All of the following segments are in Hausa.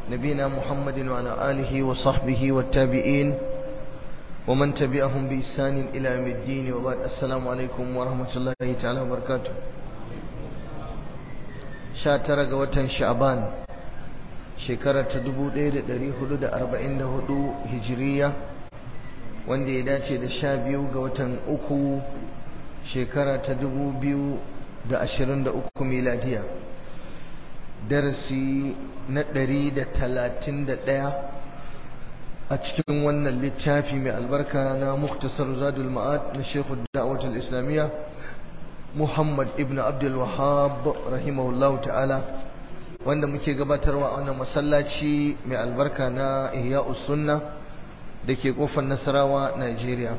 نبينا محمد وعلى آله وصحبه والتابعين ومن تبعهم بإحسان إلى يوم الدين وبعد السلام عليكم ورحمة الله تعالى وبركاته شاتر قوة شعبان شكرة دبو دير دري حدود أربعين هدو هجرية wanda ya dace da sha biyu ga watan uku shekara ta dubu biyu da ashirin da uku miladiya darasi na ɗari da talatin da ɗaya a cikin wannan littafi mai albarka na muktasar zadul ma'ad na shekhu da'awatul islamiyya muhammad ibn abdul wahab rahimahullahu ta'ala wanda muke gabatarwa a wannan masallaci mai albarka na ihya'us sunna da ke kofar nasarawa nigeria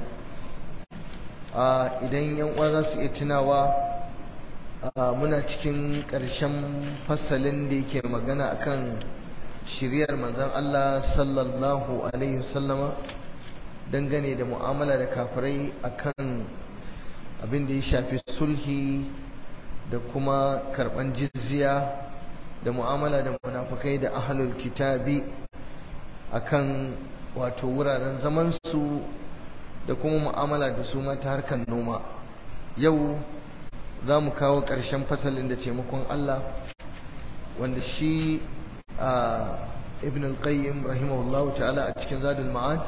idan yan uwa za su iya tunawa muna cikin ƙarshen fasalin da yake magana akan shiryar manzon Allah sallallahu alaihi wasallama dangane da mu'amala da kafirai akan abin da ya shafi sulhi da kuma karban jizya da mu'amala da munafukai da ahlul kitabi akan wato wuraren zamansu da kuma mu'amala da su ta harkar noma yau za mu kawo ƙarshen fasalin da taimakon Allah wanda shi a ibn al-qayyim rahimahullah ta'ala a cikin zadul ma'ad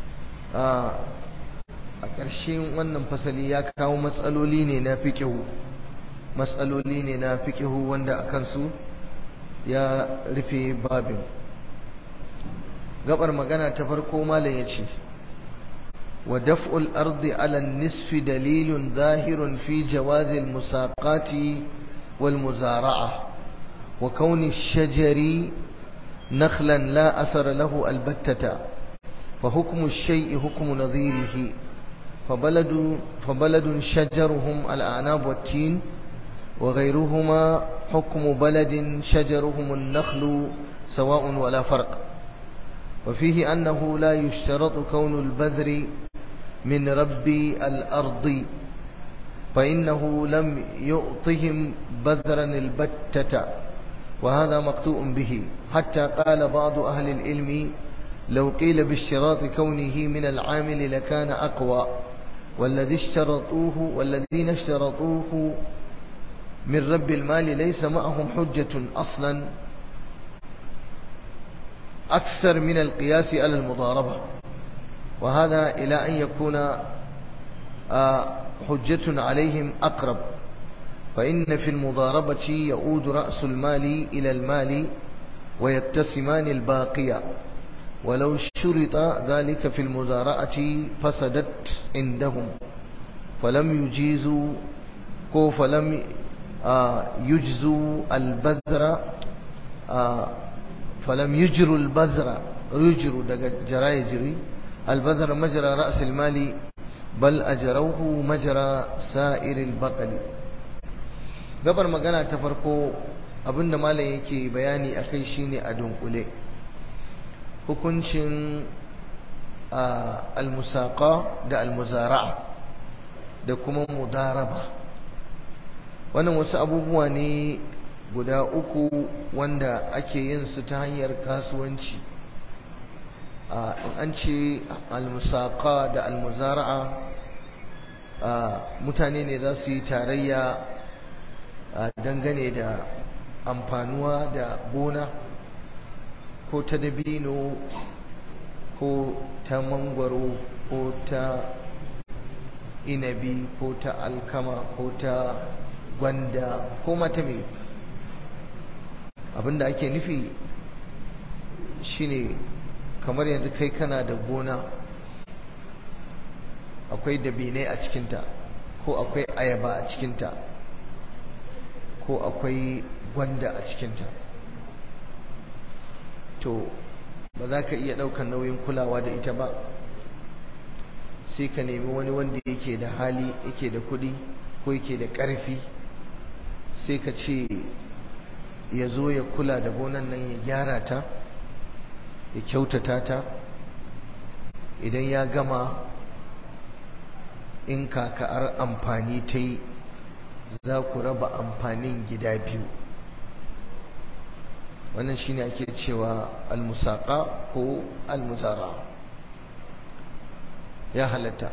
a ƙarshen wannan fasali ya kawo matsaloli ne na fiƙihu matsaloli ne na fiƙihu wanda a kansu ya rufe babin gabar magana ta farko malam ya ce wa daf'ul ardi ala nisfi dalilun zahirun fi jawazil musaqati wal muzara'a wa kauni shajari nakhlan la asara lahu albattata fa hukmu ash-shay'i hukmu nadhirihi فبلد فبلد شجرهم الأعناب والتين وغيرهما حكم بلد شجرهم النخل سواء ولا فرق وفيه أنه لا يشترط كون البذر من رب الأرض فإنه لم يعطهم بذرا البتة وهذا مقطوع به حتى قال بعض أهل العلم لو قيل باشتراط كونه من العامل لكان أقوى والذي اشترطوه والذين اشترطوه من رب المال ليس معهم حجة أصلا أكثر من القياس على المضاربة وهذا إلى أن يكون حجة عليهم أقرب فإن في المضاربة يؤود رأس المال إلى المال ويقتسمان الباقية ولو شرط ذلك في المزارعة فسدت عندهم فلم يجيزوا فلم يجزوا البذر فلم يجروا البذر يجروا جرى يجري البذر مجرى رأس المال بل أجروه مجرى سائر البقل gabar magana ta farko abinda malam yake bayani akai shine a dunkule hukuncin almusaqa da almuzara'a da kuma mudaraba wannan wasu abubuwa ne guda uku wanda ake yin su ta hanyar kasuwanci in an ce almusaqa da almuzara'a mutane ne za su yi tarayya dangane da amfanuwa da gona ko ta dabino ko ta mangwaro ko ta inabi ko ta alkama ko ta gwanda ko mata mai abinda ake nufi shine kamar yanzu kai kana da gona akwai dabinai a cikinta ko akwai ayaba a cikinta ko akwai gwanda a cikinta to ba za ka iya ɗaukar nauyin kulawa da ita ba sai ka nemi wani wanda yake da hali yake da kuɗi ko yake da ƙarfi sai ka ce ya zo ya kula da gonan nan ya gyara ta ya kyautata ta idan ya gama in kaka'ar amfani ta yi za ku raba amfanin gida biyu wannan shine ake cewa almusaqa ko almuzara ya halatta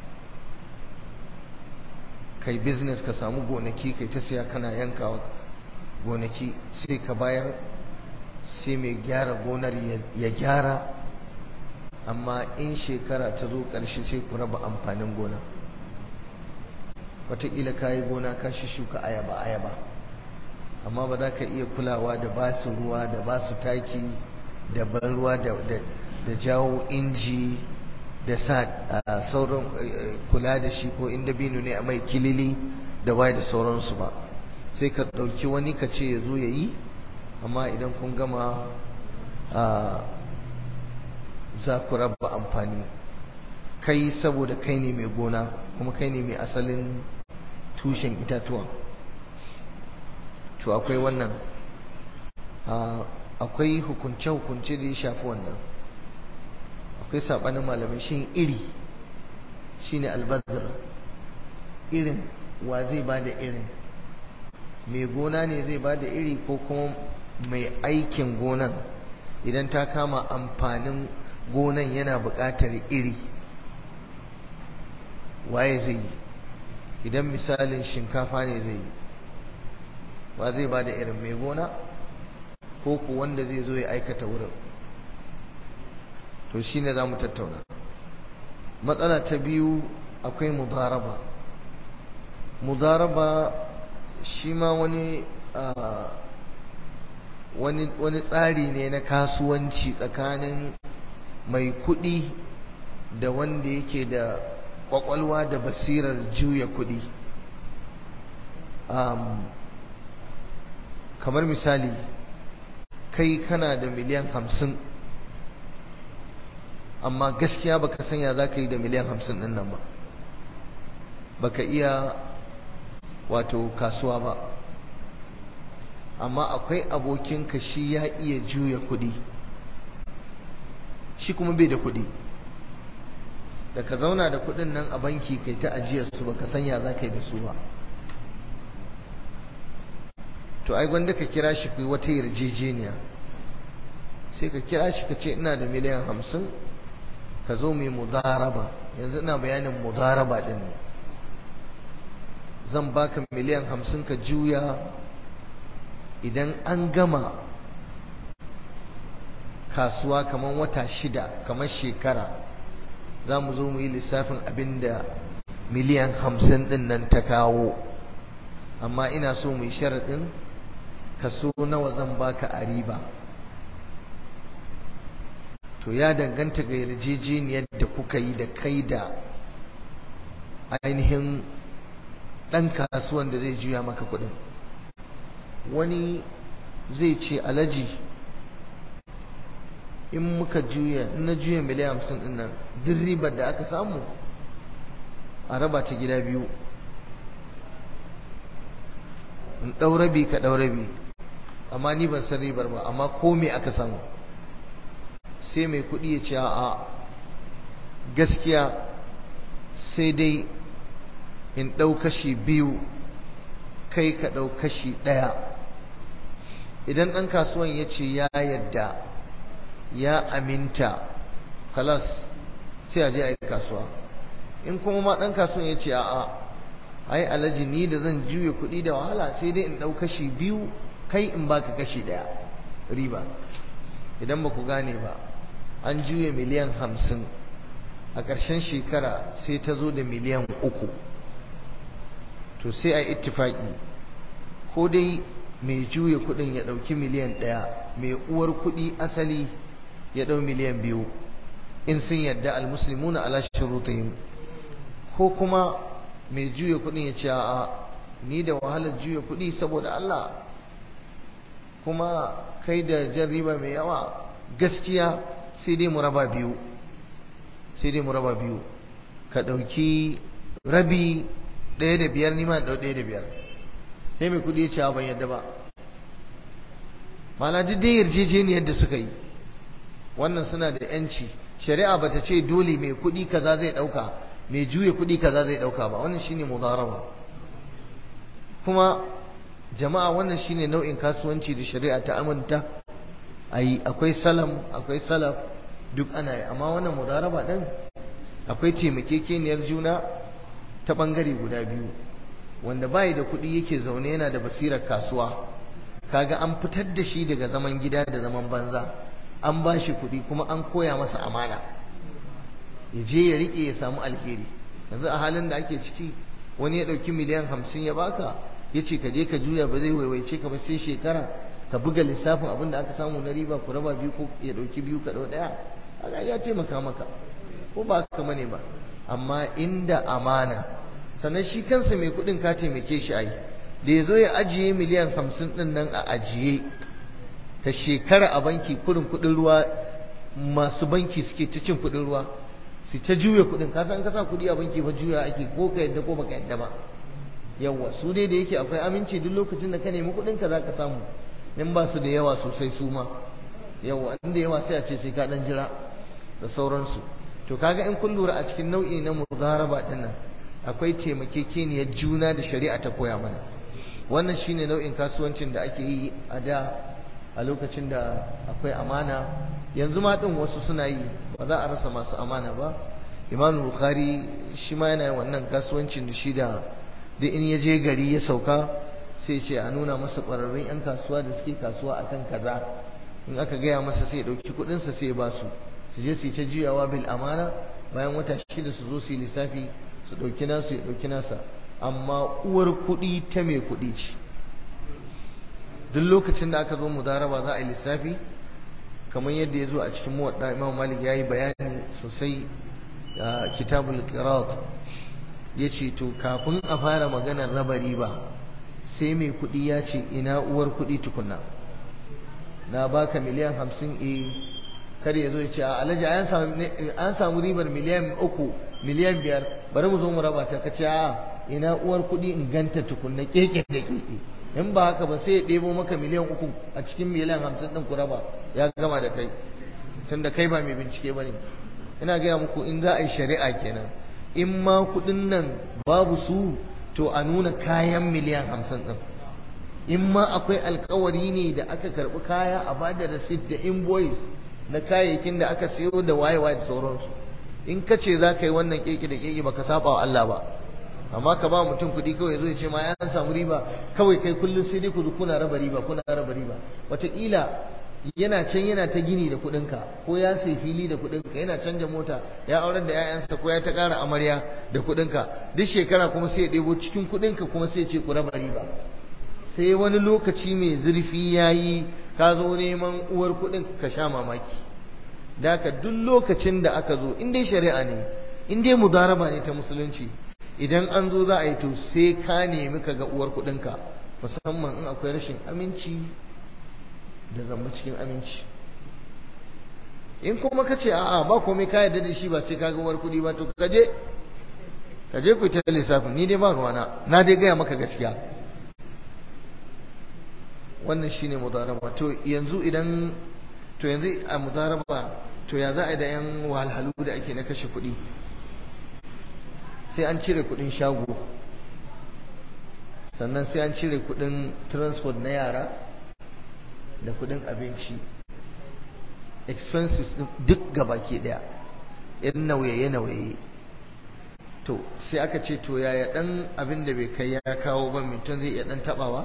kai business ka samu gonaki kai ta siya kana yankawa gonaki sai ka bayar sai mai gyara gonar ya gyara amma in shekara ta zo ƙarshe sai ku raba amfanin gona wataƙila ka yi gona ka shi shuka ayaba ayaba amma ba za ka iya kulawa da ba su ruwa da ba su taki da ban ruwa da jawo inji da sa sauran kula da shi ko inda binu ne a mai kilili da waye da sauransu ba sai ka ɗauki wani ka ce ya zo ya yi amma idan kun gama za ku raba amfani kai saboda kai ne mai gona kuma kai ne mai asalin tushen itatuwa to akwai wannan akwai hukunce-hukunce da ya shafi wannan akwai saɓanin malamai shi iri shine albazir irin wa zai ba da irin mai gona ne zai ba da iri ko kuma mai aikin gonan idan ta kama amfanin gonan yana buƙatar iri waye zai yi idan misalin shinkafa ne zai yi wa zai ba da irin mai gona ko ku wanda zai zo ya aikata wurin to shine za mu tattauna matsala ta biyu akwai mudaraba mudaraba shi ma wani wani tsari ne na kasuwanci tsakanin mai kuɗi da wanda yake da kwakwalwa da basirar juya kuɗi kamar misali kai kana da miliyan hamsin amma gaskiya baka sanya za ka yi da miliyan hamsin ɗin nan ba baka iya wato kasuwa ba amma akwai abokinka shi ya iya juya kuɗi shi kuma bai da kuɗi da ka zauna da kuɗin nan a banki kai ta ajiyar su baka sanya za ka yi da su ba to ai gwanda ka kira shi ku wata yarjejeniya sai ka kira shi ka ce ina da miliyan hamsin ka zo mai mudaraba yanzu ina bayanin mudaraba ɗin ne zan baka miliyan hamsin ka juya idan an gama kasuwa kamar wata shida kamar shekara za mu zo mu yi lissafin abin da miliyan hamsin ɗin nan ta kawo amma ina so mu yi sharaɗin kaso nawa zan baka a riba to ya danganta ga yarjejeniyar da kuka yi da kai da ainihin ɗan kasuwan da zai juya maka kuɗin wani zai ce alaji in muka juya in na juya miliyan hamsin ɗin nan duk ribar da aka samu a raba ta gida biyu in ɗaurabi ka ɗaurabi amma ni ban san ribar ba amma ko me aka samu sai mai kuɗi ya ce a gaskiya sai dai in ɗau kashi biyu kai ka ɗau kashi ɗaya idan ɗan kasuwan ya ce ya yadda ya aminta halas sai a je a yi kasuwa in kuma ma ɗan kasuwan ya ce a'a ai alaji ni da zan juya kuɗi da wahala sai dai in ɗau kashi biyu kai in baka kashi ɗaya riba idan ba ku gane ba an juya miliyan hamsin a ƙarshen shekara sai ta zo da miliyan uku to sai a ittifaki ko dai mai juya kuɗin ya ɗauki miliyan ɗaya mai uwar kuɗi asali ya ɗau miliyan biyu in sun yadda almuslimuna ala shurutihim ko kuma mai juya kuɗin ya ce a ni da wahalar juya kuɗi saboda Allah kuma kai da jan riba mai yawa gaskiya sai dai mu raba biyu sai dai mu raba biyu ka ɗauki rabi ɗaya da biyar nima ɗau ɗaya da biyar sai mai kuɗi ya ce ban yadda ba mana duk dai yarjejeniyar da suka yi wannan suna da yanci shari'a bata ce dole mai kuɗi kaza zai ɗauka mai juya kuɗi kaza zai ɗauka ba wannan shine mudaraba kuma jama'a wannan shine nau'in kasuwanci da shari'a ta aminta ai akwai salam akwai salaf duk ana yi amma wannan mudaraba din akwai taimakekeniyar juna ta bangare guda biyu wanda bai da kuɗi yake zaune yana da basirar kasuwa kaga an fitar da shi daga zaman gida da zaman banza an ba shi kuɗi kuma an koya masa amana ya je ya riƙe ya samu alheri yanzu a halin da ake ciki wani ya ɗauki miliyan hamsin ya baka ya ce ka je ka juya ba zai waiwaice ka ba sai shekara ka buga lissafin abin da aka samu na riba ku raba biyu ko ya ɗauki biyu ka ɗau ɗaya haka ya taimaka maka ko ba haka ne ba amma inda amana sannan shi kansa mai kuɗin ka taimake shi ai da ya zo ya ajiye miliyan hamsin ɗin nan a ajiye ta shekara a banki kurin kuɗin ruwa masu banki suke ta cin kuɗin ruwa su ta juya kuɗin ka san ka sa kuɗi a banki fa juya ake ko ka yadda ko baka yadda ba yawa su dai da yake akwai aminci duk lokacin da ka nemi kuɗin ka zaka samu in ba su da yawa sosai su ma yawa in da yawa sai a ce sai ka dan jira da sauransu to kaga in kun lura a cikin nau'i na mudaraba din nan akwai taimakekeniyar juna da shari'a ta koya mana wannan shine nau'in kasuwancin da ake yi a da a lokacin da akwai amana yanzu ma din wasu suna yi ba za a rasa masu amana ba imam bukhari shi ma yana wannan kasuwancin da shi da duk in ya je gari ya sauka sai ce a nuna masa ƙwararrun 'yan kasuwa da suke kasuwa akan kaza in aka gaya masa sai ya ɗauki kuɗinsa sai ya ba su su je su yi ta juyawa bil amana bayan wata shida su zo su yi lissafi su ɗauki nasu ya ɗauki nasa amma uwar kuɗi ta mai kuɗi ce duk lokacin da aka zo mudaraba za a yi lissafi kamar yadda ya zo a cikin muwadda imam malik ya yi bayani sosai a kitabul qirat ya ce to kafin a fara maganar raba riba sai mai kuɗi ya ce ina uwar kuɗi tukunna na baka miliyan hamsin e kar ya zo ya ce a alhaji an samu ribar miliyan uku miliyan biyar bari mu zo mu raba ta ka ce a ina uwar kuɗi in ganta tukunna keke da keke in ba haka ba sai ya ɗebo maka miliyan uku a cikin miliyan hamsin ɗin ku raba ya gama da kai tunda kai ba mai bincike ba ne ina gaya muku in za a yi shari'a kenan in ma kuɗin nan babu su to a nuna kayan miliyan hamsin ɗin in ma akwai alkawari ne da aka karɓi kaya a ba da receipt da invoice na kayayyakin da aka siyo da waye-waye da sauransu in ka ce za ka yi wannan keke da keke baka saba wa Allah ba amma ka ba mutum kuɗi kawai zo ya ce ma ya samu riba kawai kai kullum sai dai ku zo kuna raba riba kuna raba riba wataƙila yana can yana ta gini da kuɗinka ko ya sai fili da kuɗinka yana canja mota ya aurar da 'ya'yansa ko ya ta ƙara amarya da kuɗinka duk shekara kuma sai ya ɗebo cikin kuɗinka kuma sai ya ce ku raba riba sai wani lokaci mai zurfi ya yi ka zo neman uwar kuɗin ka sha mamaki da ka duk lokacin da aka zo in dai shari'a ne in dai mudaraba ne ta musulunci idan an zo za a yi to sai ka nemi ka ga uwar kuɗinka musamman in akwai rashin aminci da zamba cikin aminci in kuma ka ce a'a ba komai ka yarda da shi ba sai ka ga uwar kuɗi ba to ka je ka je ku ta lissafin ni dai ba ruwana na dai gaya maka gaskiya wannan shine mudaraba to yanzu idan to yanzu a mudaraba to ya za a yi da yan wahalhalu da ake na kashe kuɗi sai an cire kuɗin shago sannan sai an cire kuɗin transport na yara da kuɗin abinci expenses duk gaba ke ɗaya yan nauye-nauye to sai aka ce to yaya ɗan abin da bai kai ya kawo ba mutum zai iya ɗan taɓawa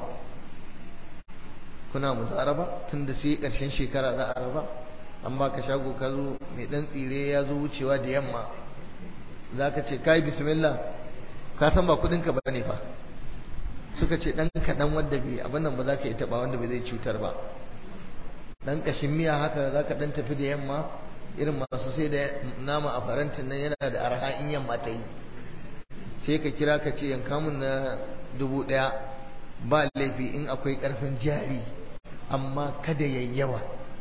kuna mutsaraba tun da sai ƙarshen shekara za a raba an baka shago ka zo mai ɗan tsire ya zo wucewa da yamma za ka ce kai bismillah ka san ba kuɗinka ba ne fa suka ce ɗan kaɗan wanda bai abin nan ba za ka yi taɓa wanda bai zai cutar ba ɗan ƙashin miya haka za ka ɗan tafi da yamma irin masu sai da nama a farantin nan yana da arha in yamma ta yi sai ka kira ka ce yanka mun na dubu ɗaya ba laifi in akwai ƙarfin jari amma kada yayyawa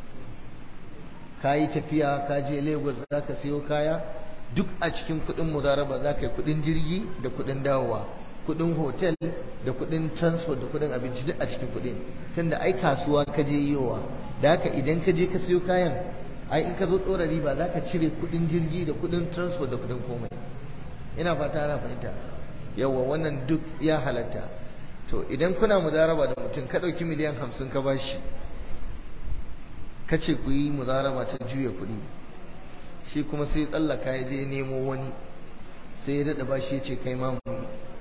ka yi tafiya ka je lagos za ka siyo kaya duk a cikin kuɗin mudaraba za ka yi kuɗin jirgi da kuɗin dawowa kuɗin hotel da kuɗin transport da kuɗin abinci duk a cikin kuɗin tunda ai kasuwa ka je yiwa da haka idan ka je ka siyo kayan ai in ka zo ɗora riba za ka cire kuɗin jirgi da kuɗin transport da kuɗin komai ina fata ana fahimta yawa wannan duk ya halatta to idan kuna mudaraba da mutum ka ɗauki miliyan hamsin ka bashi kace ku yi muzaraba ta juya kuɗi shi kuma sai tsallaka ya je nemo wani sai ya daɗa ba shi ya ce kai ma mu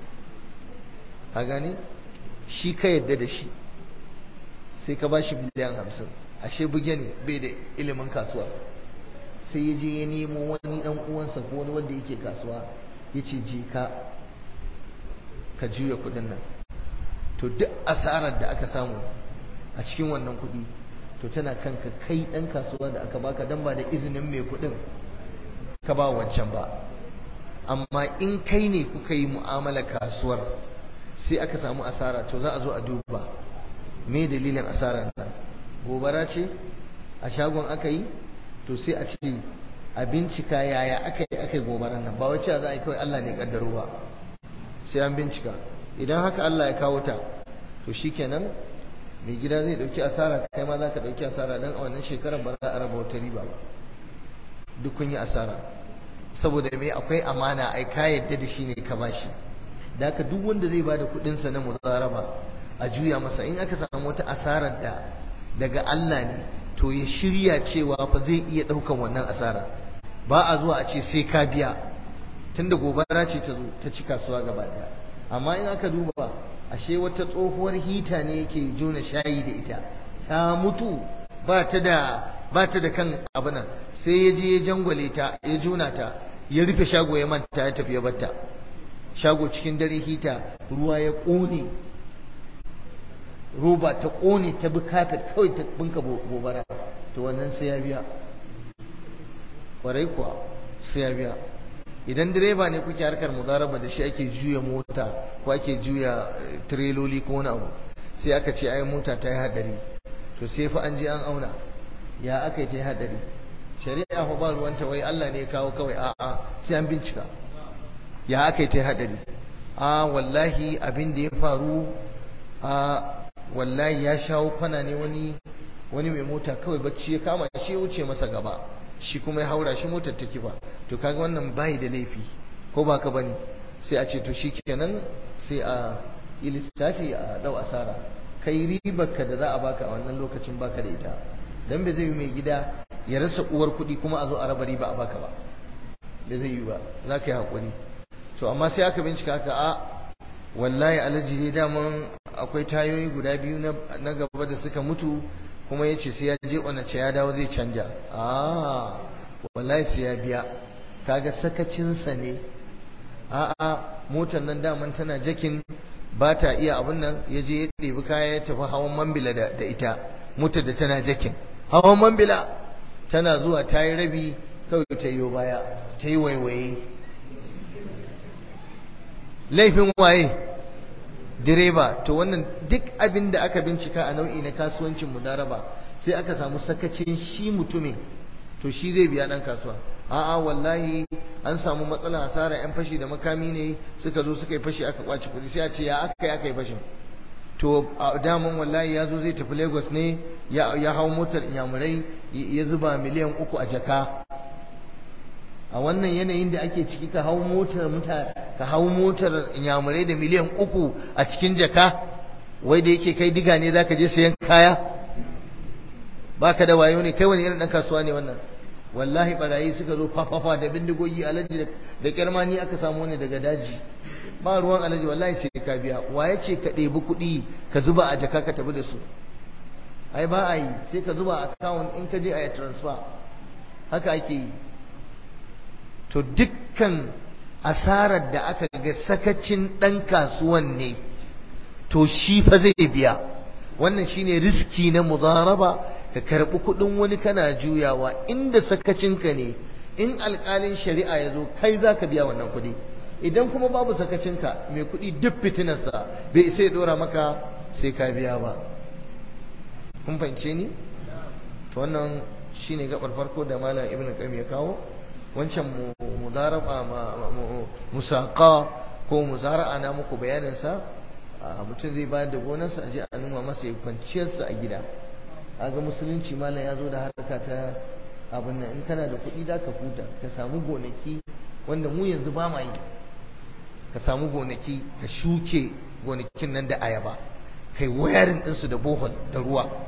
a gane shi ka yadda da shi sai ka ba shi miliyan hamsin ashe buge ne bai da ilimin kasuwa sai ya je ya nemo wani ɗan uwansa ko wani wanda yake kasuwa ya ce je ka ka juya kuɗin nan to duk asarar da aka samu a cikin wannan kuɗi to tana kanka kai ɗan kasuwa da aka baka dan ba da izinin mai kuɗin ka ba wancan ba amma in kai ne kuka yi mu'amala kasuwar sai aka samu asara to za a zo a duba me dalilin asarar nan gobara ce a shagon aka yi to sai a ce a bincika yaya aka yi aka yi gobarar nan ba wacce za a yi kawai Allah ne kaddaro ba sai an bincika idan haka Allah ya kawo ta to shikenan mai gida zai dauki asara kai ma za ka dauki asara dan a wannan shekarar ba za a raba wata riba ba duk kun yi asara saboda me akwai amana ai ka yadda da shi ne ka bashi da haka duk wanda zai bada kudin sa na muzaraba a juya masa in aka samu wata asarar da daga Allah ne to ya shirya cewa fa zai iya daukan wannan asara ba a zuwa a ce sai ka biya tunda gobara ce ta zo ta ci kasuwa gaba daya amma in aka duba ashe wata tsohuwar hita ne yake jona shayi da ita ta mutu ba ta da ba ta da kan abu nan sai ya je ya jangwale ta ya jona ta ya rufe shago ya manta ya tafi ya batta shago cikin dare hita ruwa ya ƙone roba ta ƙone ta bi kafet kawai ta binka gobara to wannan sai ya biya ƙwarai kuwa sai ya biya idan direba ne kuke harkar mudaraba da shi ake juya mota ko ake juya tireloli ko wani abu sai aka ce ai mota ta yi hadari to sai fa an je an auna ya aka yi ta yi hadari shari'a fa ba ruwanta wai Allah ne ya kawo kawai a'a sai an bincika ya aka yi ta yi hadari a wallahi abin da ya faru a wallahi ya shawo kwana ne wani wani mai mota kawai bacci ya kama shi ya wuce masa gaba shi kuma ya haura shi motar take ba to kaga wannan bai da laifi ko ba ka bane sai a ce to shikenan sai a yi lissafi a dau asara kai ribarka da za a baka a wannan lokacin baka da ita dan bai zai yi mai gida ya rasa uwar kuɗi kuma a zo a raba riba a baka ba bai zai yi ba za ka yi haƙuri to amma sai aka bincika aka a wallahi alhaji ne daman akwai tayoyi guda biyu na gaba da suka mutu kuma ya ce sai ya je ce ya dawo zai canja a wallahi sai ya biya kaga sakacinsa ne a'a motar nan daman tana jakin ba ta iya abin nan ya je ya ɗebi kaya ya tafi hawan mambila da ita motar da tana jakin hawan mambila tana zuwa ta yi rabi kawai ta yi baya ta yi waiwaye laifin waye direba to wannan duk abin da aka bincika a nau'i na kasuwancin mudaraba sai aka samu sakacin shi mutumin to shi zai biya dan kasuwa a'a wallahi an samu matsala hasara yan fashi da makami ne suka zo suka yi fashi aka kwaci kuɗi sai a ce ya aka yi aka yi fashin to a daman wallahi ya zo zai tafi lagos ne ya hau motar inyamurai ya zuba miliyan uku a jaka a wannan yanayin da ake ciki ka hau motar muta ka hau motar inyamurai da miliyan uku a cikin jaka wai da yake kai diga ne zaka je sayan kaya baka da wayo ne kai wani irin dan kasuwa ne wannan wallahi barayi suka zo fafafa da bindigogi alaji da kirmani aka samu ne daga daji ba ruwan alaji wallahi sai ka biya waye ce ka ɗebi kuɗi ka zuba a jaka ka tafi da su ai ba a yi sai ka zuba a account in ka je a yi transfer haka ake yi to dukkan asarar da aka ga sakacin ɗan kasuwan ne to shi fa zai biya wannan shine riski na mudaraba ka karɓi kuɗin wani kana juyawa inda sakacinka ne in alƙalin shari'a ya zo kai za ka biya wannan kuɗi idan kuma babu sakacinka mai kuɗi duk fitinarsa bai isa ya ɗora maka sai ka biya ba kun fahimce ni to wannan shine gabar farko da malam ibnu qayyim ya kawo wancan mudaraba musaqa ko muzara'a na muku bayanin sa mutum zai bayar da gonarsa aje a numa masa ya kwanciyar sa a gida kaga musulunci malam ya zo da harka ta abin nan in kana da kuɗi za ka huta ka samu gonaki wanda mu yanzu ba ma yi ka samu gonaki ka shuke gonakin nan da ayaba kai wayarin ɗinsu da bohol da ruwa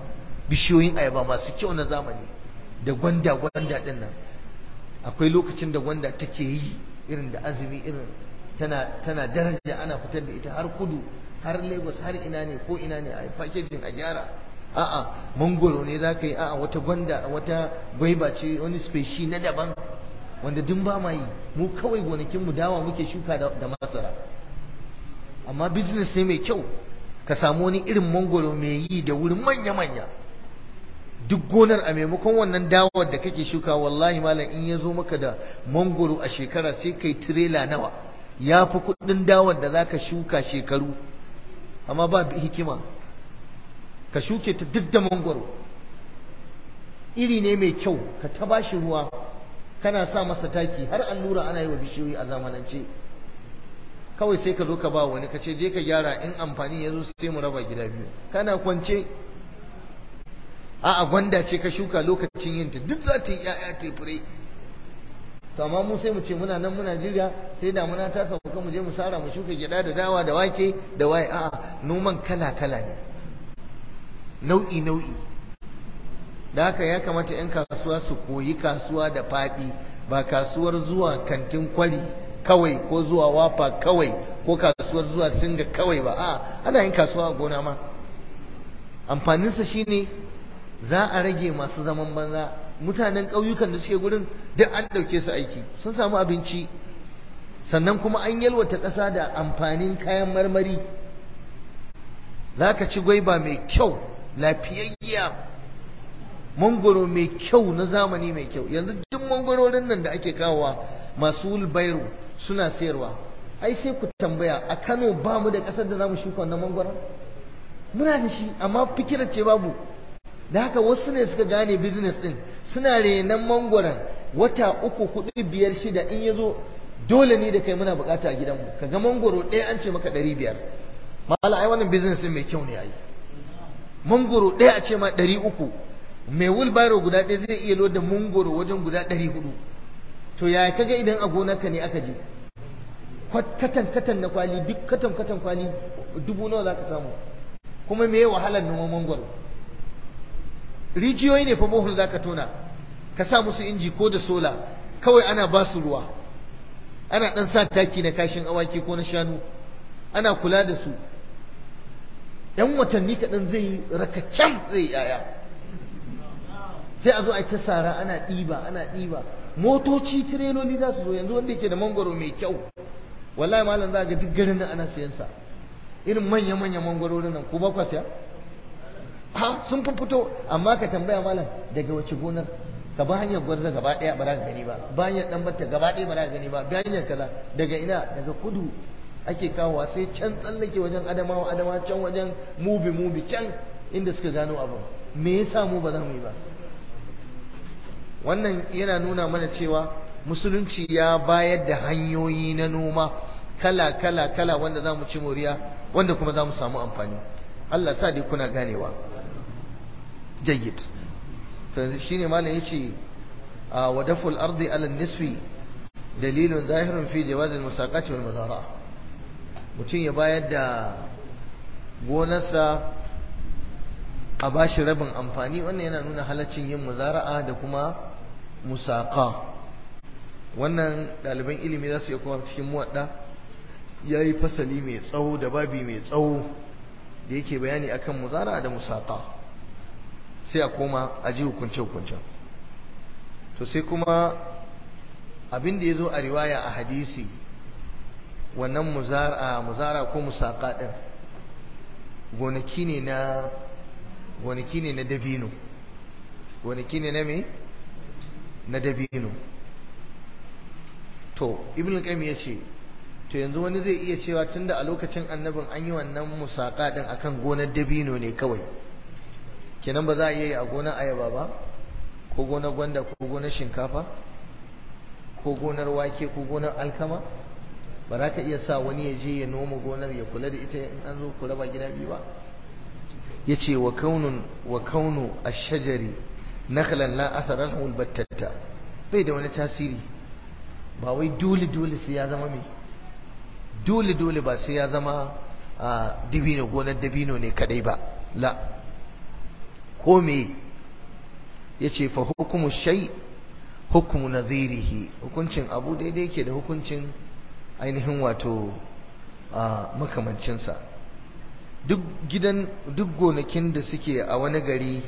bishiyoyin ayaba masu kyau na zamani da gwanda gwanda din nan akwai lokacin da gwanda take yi irin da azumi irin tana tana daraja ana fitar da ita har kudu har Lagos har ina ne ko ina ne a packaging a gyara a'a mangoro ne za ka yi a'a wata gwanda wata gwaiba ce wani speshi na daban wanda duk ba ma yi mu kawai gonakinmu dawa muke shuka da masara amma business sai mai kyau ka samu wani irin mangoro mai yi da wurin manya-manya duk gonar a maimakon wannan dawar da kake shuka wallahi malam in ya zo maka da mangoro a shekara sai kai tirela nawa ya fi kudin dawar da za ka shuka shekaru amma ba hikima ka shuke ta duk da mangoro iri ne mai kyau ka ta bashi ruwa kana sa masa taki har allura ana yi wa bishiyoyi a zamanance kawai sai ka zo ka ba wani ka ce je ka gyara in amfani ya zo sai mu raba gida biyu kana kwance a'a gwanda ce ka shuka lokacin yinta duk za ta yi ƴaƴa ta fure to amma mu sai mu ce muna nan muna jirya sai damuna ta sauka mu je mu sara mu shuka gyada da dawa da wake da waye a'a noman kala kala ne nau'i nau'i da haka ya kamata 'yan kasuwa su koyi kasuwa da faɗi ba kasuwar zuwa kantin kwari kawai ko zuwa wafa kawai ko kasuwar zuwa singa kawai ba a ana yin kasuwa a gona ma amfaninsa shine za a rage masu zaman banza mutanen ƙauyukan da suke gurin duk an ɗauke su aiki sun samu abinci sannan kuma an yalwata ƙasa da amfanin kayan marmari za ka ci gwaiba mai kyau lafiyayya mangoro mai kyau na zamani mai kyau yanzu duk mangororin nan da ake kawowa masu wulbairu suna sayarwa ai sai ku tambaya a Kano ba mu da ƙasar da zamu shuka wannan mangoron muna da shi amma fikirar ce babu da haka wasu ne suka gane business din suna renan mangoron wata uku hudu biyar shida in ya zo dole ne da kai muna bukata a gidanmu ka ga mangoro ɗaya an ce maka ɗari biyar mala ai wannan business din mai kyau ne ai mangoro ɗaya a ce ma ɗari uku mai wulbaro guda ɗaya zai iya loda mangoro wajen guda ɗari hudu to ya kaga idan a gonarka ne aka je katan katan na kwali duk katan katan kwali dubu nawa za ka samu kuma me wahalar noman mangoro rijiyoyi ne fa bohol za ka tona ka sa musu inji ko da sola kawai ana ba su ruwa ana ɗan sa taki na kashin awaki ko na shanu ana kula da su ‘yan watanni kaɗan zai rakacam zai yaya sai a zo a ta sara ana ɗiba ana ɗiba motoci tireloli za su zo yanzu wanda yake da mangoro mai kyau wallahi malam za ga duk garin nan ana siyan sa irin manya manya mangwarorin nan ko ba kwa siya ha sun fi fito amma ka tambaya malam daga wace gonar ka ba hanyar gwarza gaba ɗaya ba za ka gani ba ba hanyar ɗan batta gaba ɗaya ba za ka gani ba ba hanyar kaza daga ina daga kudu ake kawowa sai can tsallake wajen adamawa adama can wajen mubi mubi can inda suka gano abu me yasa mu ba za mu yi ba wannan yana nuna mana cewa musulunci ya bayar da hanyoyi na noma kala kala kala wanda za mu ci moriya wanda kuma za mu samu amfani Allah sa dai kuna ganewa jayyid to shine malam yace wa daful ardi ala nisfi dalilun zahirun fi jawaz al-musaqati wal mazara mutum ya bayar da gonarsa a bashi rabin amfani wannan yana nuna halaccin yin muzara'a da kuma musaka wannan ɗaliban ilimi za su iya kuma cikin muwadda ya yi fasali mai tsawo da babi mai tsawo da yake bayani akan muzara'a da musaka sai a koma a ji hukunce-hukuncen to sai kuma abin da ya zo a riwaya a hadisi wannan muzara ko musaka ɗin gonaki ne na gonaki ne na dabino gonaki ne na me na dabino to ibn qayyim ya ce to yanzu wani zai iya cewa tunda a lokacin annabin an yi wannan musaka din akan gonar dabino ne kawai kenan ba za a iya yi a gonar ayaba ba ko gonar gwanda ko gonar shinkafa ko gonar wake ko gonar alkama ba za ka iya sa wani ya je ya noma gonar ya kula da ita in an zo ku raba gida biyu ba ya ce wa kaunun wa kaunu ashajari nakhlan la athara lahu albattata bai da wani tasiri ba wai dole dole sai ya zama mai dole dole ba sai ya zama dabino gonar dabino ne kadai ba la ko me yace fa hukumu shay hukmu nadhirihi hukuncin abu daidai yake da hukuncin ainihin wato makamancinsa duk gidan duk gonakin da suke a wani gari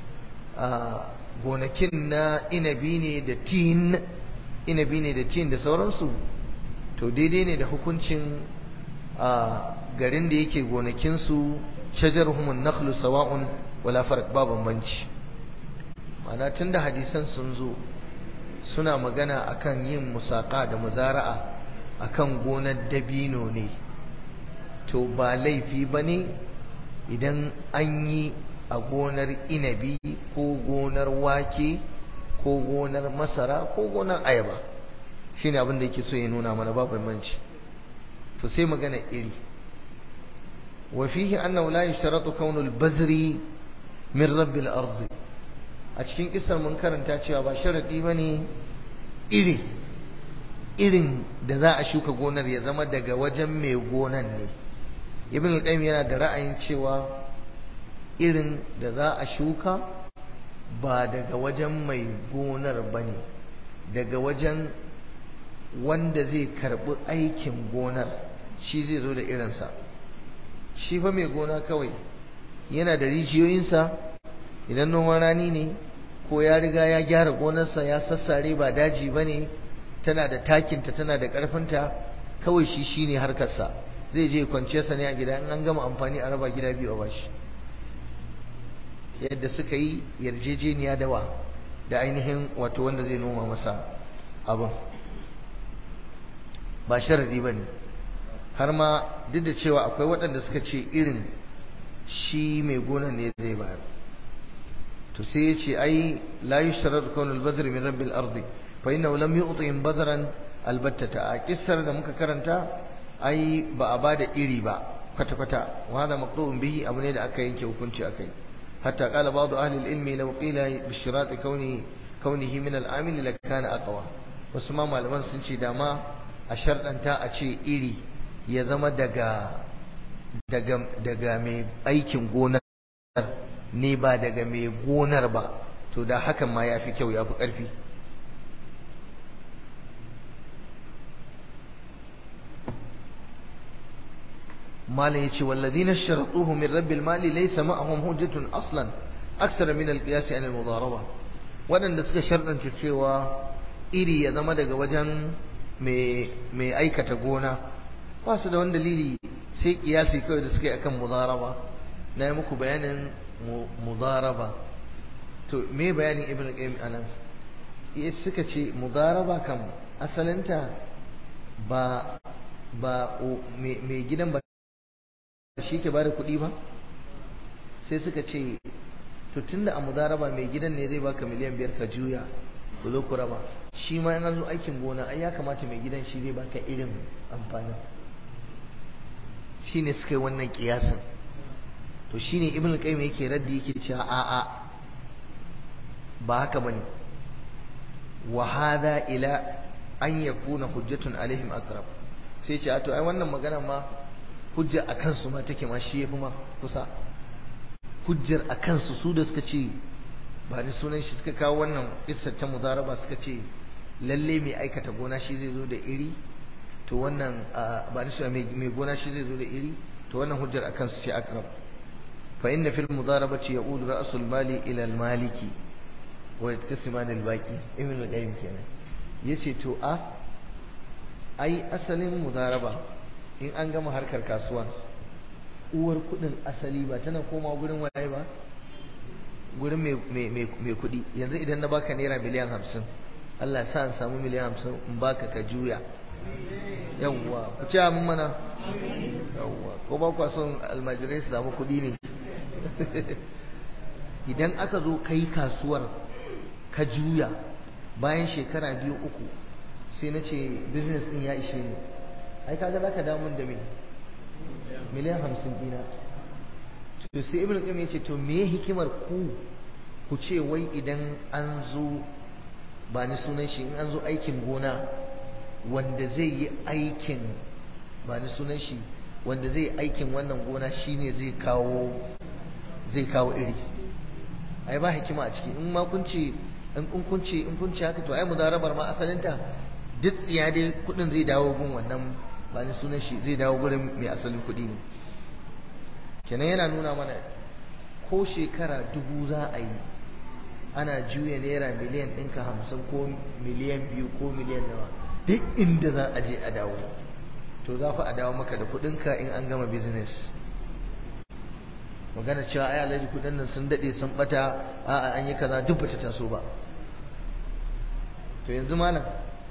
gonakin na inabi ne da tin inabi ne da tin da sauransu to daidai ne da hukuncin garin da yake gonakinsu shajarhumun nakhlu sawa'un wala farq ba bambanci ma'ana tunda hadisan sun zo suna magana akan yin musaka da muzara'a akan gonar dabino ne to ba laifi bane idan an yi a gonar inabi ko gonar wake ko gonar masara ko gonar ayaba shine abin da yake so ya nuna mana ba bambanci to sai magana iri wa fihi annahu la yushtaratu kaunu al-bazri min rabbil ardi a cikin kisar mun karanta cewa ba sharadi bane iri irin da za a shuka gonar ya zama daga wajen mai gonan ne ibn al-qayyim yana da ra'ayin cewa irin da za a shuka ba daga wajen mai gonar bane daga wajen wanda zai karbi aikin gonar shi zai zo da irinsa shi fa mai gona kawai yana da rijiyoyinsa idan noman rani ne ko ya riga ya gyara gonarsa ya sassare ba daji ba ne tana da takinta tana da ƙarfinta kawai shi shi ne harkarsa zai je kwanciyarsa ne a gida in an gama amfani a raba gida biyu a bashi yadda suka yi yarjejeniya dawa da ainihin wato wanda zai noma masa abin ba sharadi ba ne har ma duk da cewa akwai waɗanda suka ce irin shi mai gonan ne zai bayar to sai ya ce ai la yushtarar kaun al-badr min rabbil ardi fa innahu lam yu'tihim badran albattata a kissar da muka karanta ai ba a bada iri ba kwata kwata wa hada maqtu'un bihi abu ne da aka yanke hukunci akai hatta qala ba'd ahli al-ilmi law qila bi shirat kauni kaunihi min al-amil lakana aqwa wasu ma malaman sun ce dama a sharɗanta a ce iri ya zama daga daga daga mai aikin gonar ne ba daga mai gonar ba to da hakan ma ya fi kyau ya fi ƙarfi malam yace walladhina sharatuhu min rabbil mali laysa ma'ahum hujjatun aslan aksara min alqiyas an almudaraba wadanda suka sharɗanta cewa iri ya zama daga wajen mai aikata gona ba su da wani dalili sai kiyasi kawai da suka yi akan mudaraba na yi muku bayanin mudaraba to me bayanin ibn al-qayyim anan iya suka ce mudaraba kam asalinta ba ba mai gidan ba shi ke bada kuɗi ba sai suka ce to tunda a mudaraba mai gidan ne zai baka miliyan biyar ka juya ku zo ku raba shi ma yana zo aikin gona ai ya kamata mai gidan shi zai baka irin amfanin shine suka yi wannan kiyasin to shine ibn al-qayyim yake raddi yake cewa a a ba haka bane wa hada ila an yakuna hujjatun alaihim aqrab sai ce to ai wannan magana ma hujja akan su ma take ma shi yafi ma kusa hujjar akan su su da suka ce ba ni sunan shi suka kawo wannan kissar ta mudaraba suka ce lalle mai aikata gona shi zai zo da iri to wannan ba ni sunan mai gona shi zai zo da iri to wannan hujjar akan su ce akrab fa inna fil mudarabati yaqulu ra'sul mali ila al maliki wa yaktasiman al baqi ibn al-qayyim kenan yace to a ai asalin mudaraba in an gama harkar kasuwa uwar kudin asali ba tana koma gurin waye ba gurin mai kudi yanzu idan na baka naira miliyan hamsin Allah sa an samu miliyan hamsin in baka ka juya yawwa ku ce mun mana yawwa ko ba kwa son almajirai su samu kudi ne idan aka zo kai kasuwar ka juya bayan shekara biyu uku sai na ce business din ya ishe ni ai kaga zaka damun da me miliyan hamsin dina to sai ibn qayyim yace to me hikimar ku ku ce wai idan an zo ba ni sunan shi in an zo aikin gona wanda zai yi aikin ba ni sunan shi wanda zai yi aikin wannan gona shine zai kawo zai kawo iri ai ba hikima a ciki in ma kun ce in kun ce in kun ce haka to ai mudarabar ma asalinta duk tsiya dai kudin zai dawo gun wannan ba ni sunan shi zai dawo gurin mai asalin kudi ne kenan yana nuna mana ko shekara dubu za a yi ana juya naira miliyan ɗinka hamsin ko miliyan biyu ko miliyan nawa duk inda za a je a dawo to za fa a dawo maka da kuɗinka in an gama business magana cewa ai alhaji kuɗin nan sun daɗe sun ɓata a'a an yi kaza duk bata taso ba to yanzu malam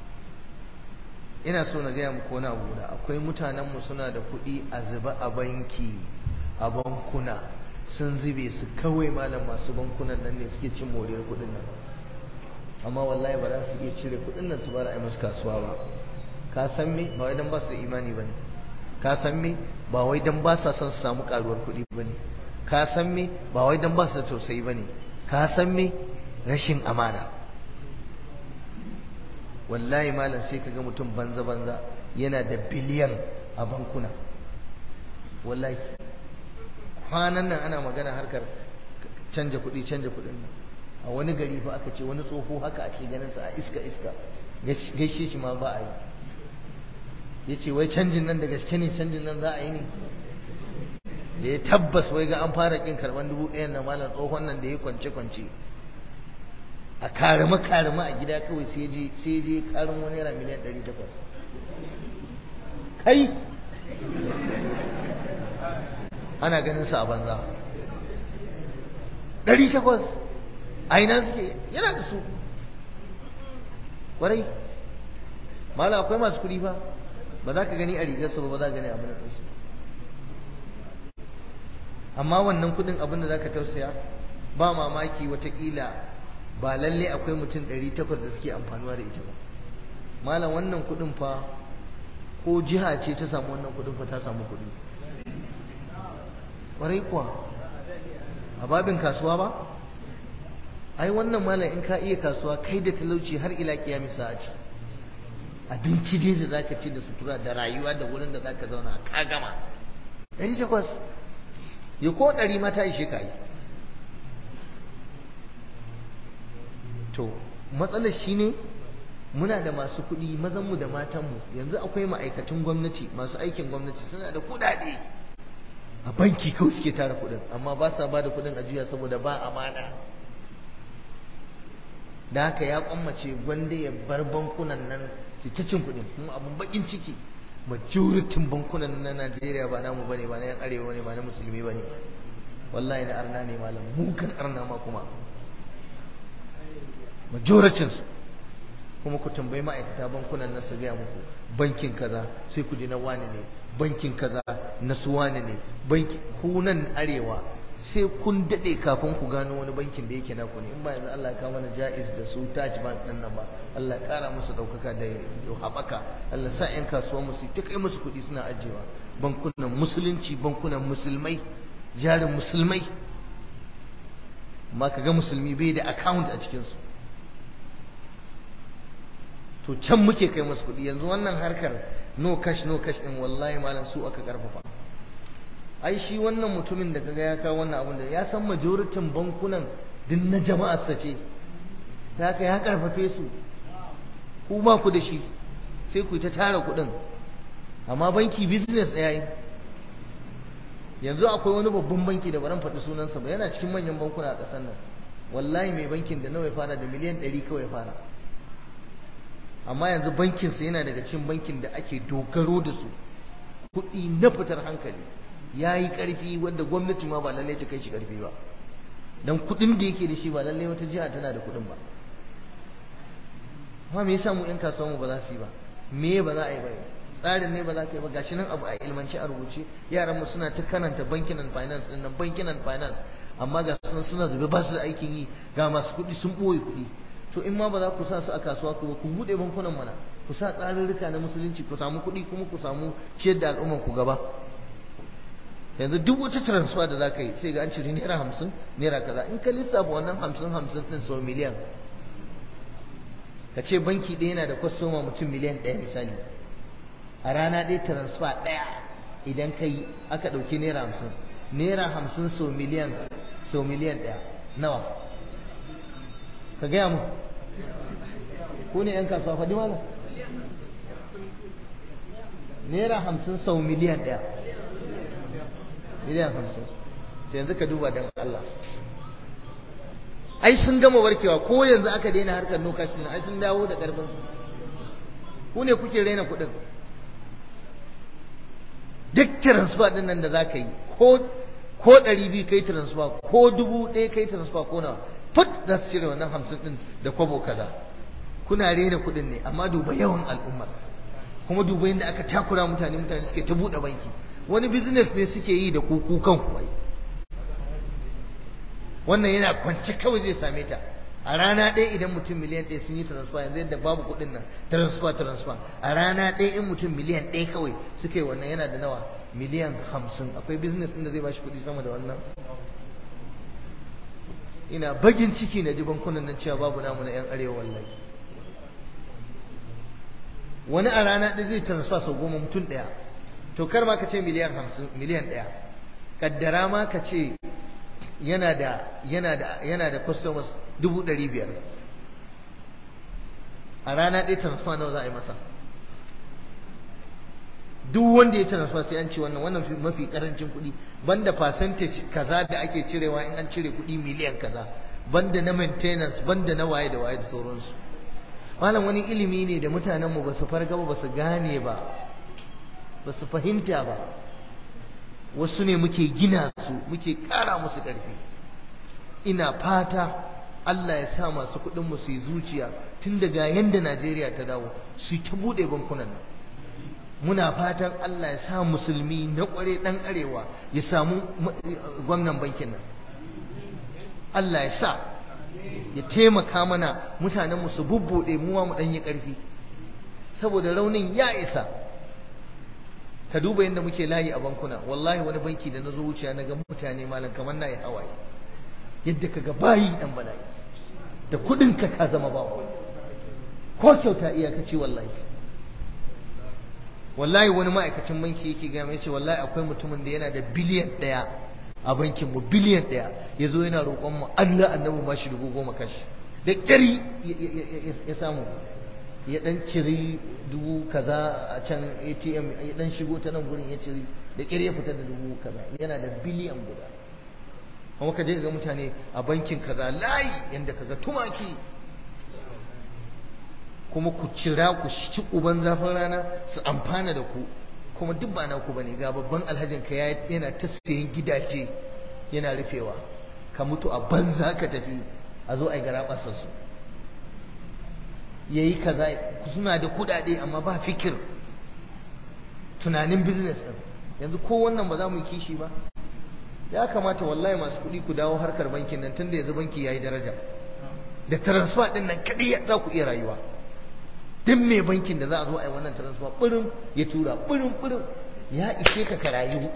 ina so na gaya muku wani abu da akwai mutanenmu suna da kuɗi a zuba a banki a bankuna sun zube su kawai malam masu bankunan nan ne suke cin moriyar kuɗin nan amma wallahi ba za su iya cire kuɗin nan su bara a musu kasuwa ba ka san me ba wai dan ba su da imani bane ka san me ba wai dan ba sa son su samu karuwar kuɗi bane ka san me ba wai dan ba su da tausayi bane ka san me rashin amana wallahi malam sai kaga mutum banza banza yana da biliyan a bankuna wallahi kwanan nan ana magana harkar canja kuɗi canja kuɗin nan a wani gari fa aka ce wani tsoho haka ake ganin sa a iska iska gaishe shi ma ba a yi ya ce wai canjin nan da gaske ne canjin nan za a yi ne da ya tabbas wai ga an fara kin karban dubu ɗayan na malam tsohon nan da ya kwance kwance a karama karama a gida kawai sai je sai je karin wani naira miliyan ɗari takwas kai ana ganin sa a banza ɗari takwas a ina suke yana da su ƙwarai mala akwai masu kuɗi fa ba za ka gani a rigarsa ba ba za ka gani abin da ɗansu amma wannan kuɗin abin da za ka tausaya ba mamaki watakila ba lalle akwai mutum ɗari takwas da suke amfanuwa da ita ba malam wannan kuɗin fa ko jiha ce ta samu wannan kuɗin fa ta samu kuɗi ƙwarai kuwa a babin kasuwa ba ai wannan malam in ka iya kasuwa kai da talauci har ila kiyami sa'ati abinci dai da zaka ci da sutura da rayuwa da wurin da zaka zauna ka gama ɗari takwas ya ko ɗari ma ta ishe ka yi to matsalar shi ne muna da masu kuɗi mazanmu da matanmu yanzu akwai ma'aikatan gwamnati masu aikin gwamnati suna da kuɗaɗe a banki kawai suke tara kuɗin amma ba sa ba da kuɗin a juya saboda ba amana da haka ya kwammace gwanda ya bar bankunan nan su ta cin kuɗin kuma abun bakin ciki majoritin bankunan na Najeriya ba namu bane ba na yan arewa ne ba na musulmi bane wallahi na arna ne malam mukan arna ma kuma majoritin su kuma ku tambayi ma'aikata bankunan nan su gaya muku bankin kaza sai ku ji na wani ne bankin kaza na su wani ne banki ku nan arewa sai kun dade kafin ku gano wani bankin da yake naku ne in ba yanzu Allah ya kawo mana jaiz da su Taj Bank din nan ba Allah ya kara musu daukaka da haɓaka Allah sa ƴan kasuwa musu ta kai musu kuɗi suna ajewa bankunan musulunci bankunan musulmai jarin musulmai amma kaga musulmi bai da account a cikin su to can muke kai musu kuɗi yanzu wannan harkar no cash no cash din wallahi malam su aka karfafa ai shi wannan mutumin da kaga ya kawo wannan abin da ya san majoritin bankunan din na jama'ar sa ce ta ka ya karfafe su ku ba ku da shi sai ku ta tara kuɗin amma banki business ɗaya yi yanzu akwai wani babban banki da baran faɗi sunansa ba yana cikin manyan bankuna a ƙasar nan wallahi mai bankin da nawa ya fara da miliyan ɗari kawai ya fara amma yanzu bankinsa yana daga cikin bankin da ake dogaro da su kuɗi na fitar hankali ya yi ƙarfi wanda gwamnati ma ba lallai ta kai shi ƙarfi ba don kuɗin da yake da shi ba lallai wata jiha tana da kuɗin ba amma me yasa mu ƴan kasuwanmu ba za su yi ba me ba za a yi ba tsarin ne ba za ka yi ba gashi nan abu a ilmanci a rubuce yaran mu suna ta karanta banking and finance din nan banking and finance amma ga sun suna zube ba su da aikin yi ga masu kuɗi sun ɓoye kuɗi to in ma ba za ku sa su a kasuwa ku ku buɗe bankunan mana ku sa tsarurruka na musulunci ku samu kuɗi kuma ku samu ciyar da al'umman ku gaba yanzu duk wata transfer da za ka yi sai ga an cire naira hamsin naira kaza in ka lissafa wannan hamsin hamsin ɗin sau miliyan ka ce banki ɗaya yana da kwastoma mutum miliyan ɗaya misali a rana ɗaya transfer ɗaya idan ka yi aka ɗauki naira hamsin naira hamsin sau miliyan sau miliyan ɗaya nawa ka gaya mu ku ne 'yan kasuwa faɗi mana naira hamsin sau miliyan ɗaya miliyan hamsin yanzu ka duba don Allah ai sun gama warkewa ko yanzu aka daina harkar no cash ai sun dawo da karfin ku ne kuke raina kuɗin duk transfer din nan da za ka yi ko ko ɗari biyu kai transfer ko dubu ɗaya kai transfer ko na fut za su cire wannan hamsin ɗin da kwabo kaza kuna raina kuɗin ne amma duba yawan al'ummar kuma duba yadda aka takura mutane mutane suke ta buɗe banki wani business ne suke yi da kuku kan kuwai wannan yana kwance kawai zai same ta a rana ɗaya idan mutum miliyan ɗaya sun yi transfer yanzu yadda babu kuɗin nan transfer transfer a rana ɗaya in mutum miliyan ɗaya kawai suka yi wannan yana da nawa miliyan hamsin akwai business ɗin da zai bashi kuɗi sama da wannan ina bagin ciki na ji bankunan nan cewa babu namu na 'yan arewa wallahi wani a rana ɗaya zai transfer sau goma mutum ɗaya to kar ma ka ce miliyan hamsin miliyan ɗaya kaddara ma ka ce yana da yana da yana da customers dubu ɗari biyar a rana ɗaya transfer nawa za a yi masa duk wanda ya transfer sai an ce wannan wannan mafi karancin kuɗi banda percentage kaza da ake cirewa in an cire kuɗi miliyan kaza banda na maintenance banda na waye da waye da sauransu malam wani ilimi ne da mutanenmu ba su farga ba su gane ba ba su fahimta ba wasu ne muke gina su muke ƙara musu ƙarfi ina fata Allah ya sa masu kuɗin mu su yi zuciya tun daga yanda Najeriya ta dawo su ta buɗe bankunan nan muna fatan Allah ya sa musulmi na ƙware ɗan arewa ya samu gwamnan bankin nan Allah ya sa ya taimaka mana mutanen mu su bubbuɗe mu mu ɗan yi ƙarfi saboda raunin ya isa ka duba yadda muke layi a bankuna wallahi wani banki da na zo wuciya na ga mutane malam kamar na yi hawaye yadda ka ga bayi dan bala'i da kudin ka ka zama bawa ko kyauta iyakaci wallahi wallahi wani ma'aikacin banki yake ga mai ce wallahi akwai mutumin da yana da biliyan daya a bankin mu biliyan daya ya zo yana roƙon mu Allah annabi ma shi dubu goma kashi da ƙyari ya samu ya dan ciri dubu kaza a can ATM ya dan shigo ta nan gurin ya ciri da ƙyar ya fita da dubu kaza yana da biliyan guda kuma ka je ga mutane a bankin kaza layi yanda kaga tumaki kuma ku cira ku ci uban zafin rana su amfana da ku kuma duk ba naku bane ga babban alhajin ka yana ta sayan gidaje yana rufewa ka mutu a banza ka tafi a zo a yi garaɓasar su ya yi kaza suna da kudade amma ba fikir tunanin business ɗin yanzu ko wannan ba za mu yi kishi ba ya kamata wallahi masu kuɗi ku dawo harkar bankin nan tunda yanzu banki ya yi daraja da transfer ɗin nan kaɗai za ku iya rayuwa duk mai bankin da za a zo a yi wannan transfer ɓirin ya tura ɓirin ɓirin ya ishe ka ka rayu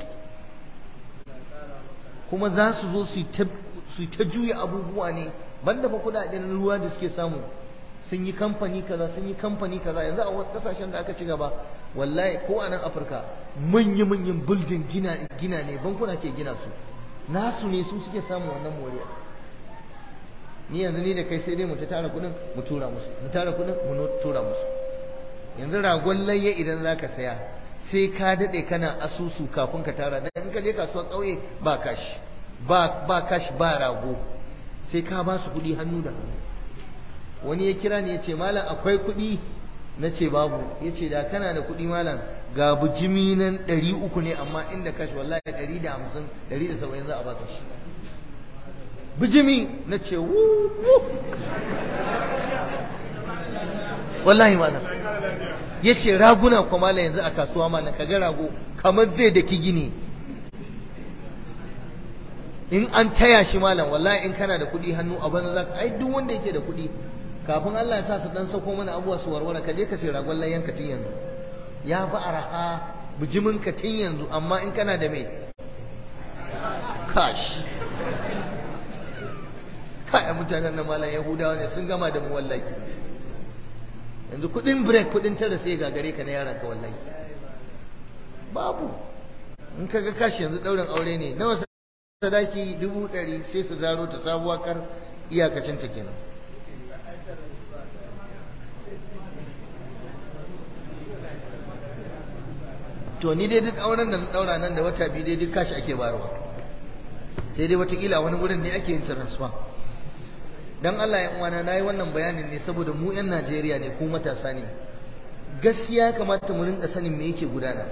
kuma za su zo su yi ta juya abubuwa ne banda fa kuɗaɗen ruwa da suke samu sun yi kamfani kaza sun yi kamfani kaza yanzu a wasu kasashen da aka ci gaba wallahi ko a nan afirka manya manyan building gina gina ne bankuna ke gina su nasu ne su suke samun wannan moriya ni yanzu ni da kai sai dai mu ta tara kudin mu tura musu mu tara kudin mu tura musu yanzu ragon layya idan zaka saya sai ka dade kana asusu kafin ka tara dan in ka je kasuwar kauye ba kashi ba ba kashi ba rago sai ka ba su kudi hannu da hannu wani ya kira ni ya ce malam akwai kuɗi na ce babu ya ce da kana da kuɗi malam ga bujimi nan ɗari uku ne amma inda kashi wallahi ɗari da hamsin ɗari da saba'in za a baka shi bijimi na ce wu wallahi malam ya ce raguna kuma malam yanzu a kasuwa malam ka ga rago kamar zai daki gini in an taya shi malam wallahi in kana da kuɗi hannu a banza za ai duk wanda yake da kuɗi kafin Allah ya sa su dan sauko mana abuwa su warware ka je ka sai ragon layyan ka tun yanzu ya fi araha bijimin ka tun yanzu amma in kana da mai kash kai mutanen na malam yahudawa ne sun gama da mu wallahi yanzu kudin break kudin tara sai gagare ka na yaran ka wallahi babu in ka ga kashi yanzu daurin aure ne nawa sadaki dubu ɗari sai su zaro ta sabuwa kar iyakacin ta kenan to ni dai duk auren da na daura nan da wata biyu dai duk kashi ake bayarwa sai dai watakila wani wurin ne ake yin transfer dan Allah ya uwana nayi wannan bayanin ne saboda mu yan Najeriya ne ko matasa ne gaskiya ya kamata mu rinka sanin me yake gudana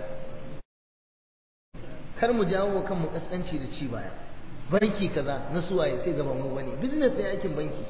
kar mu jawo wa kanmu kaskanci da ci baya banki kaza na suwaye sai gaban mu bane business ne aikin banki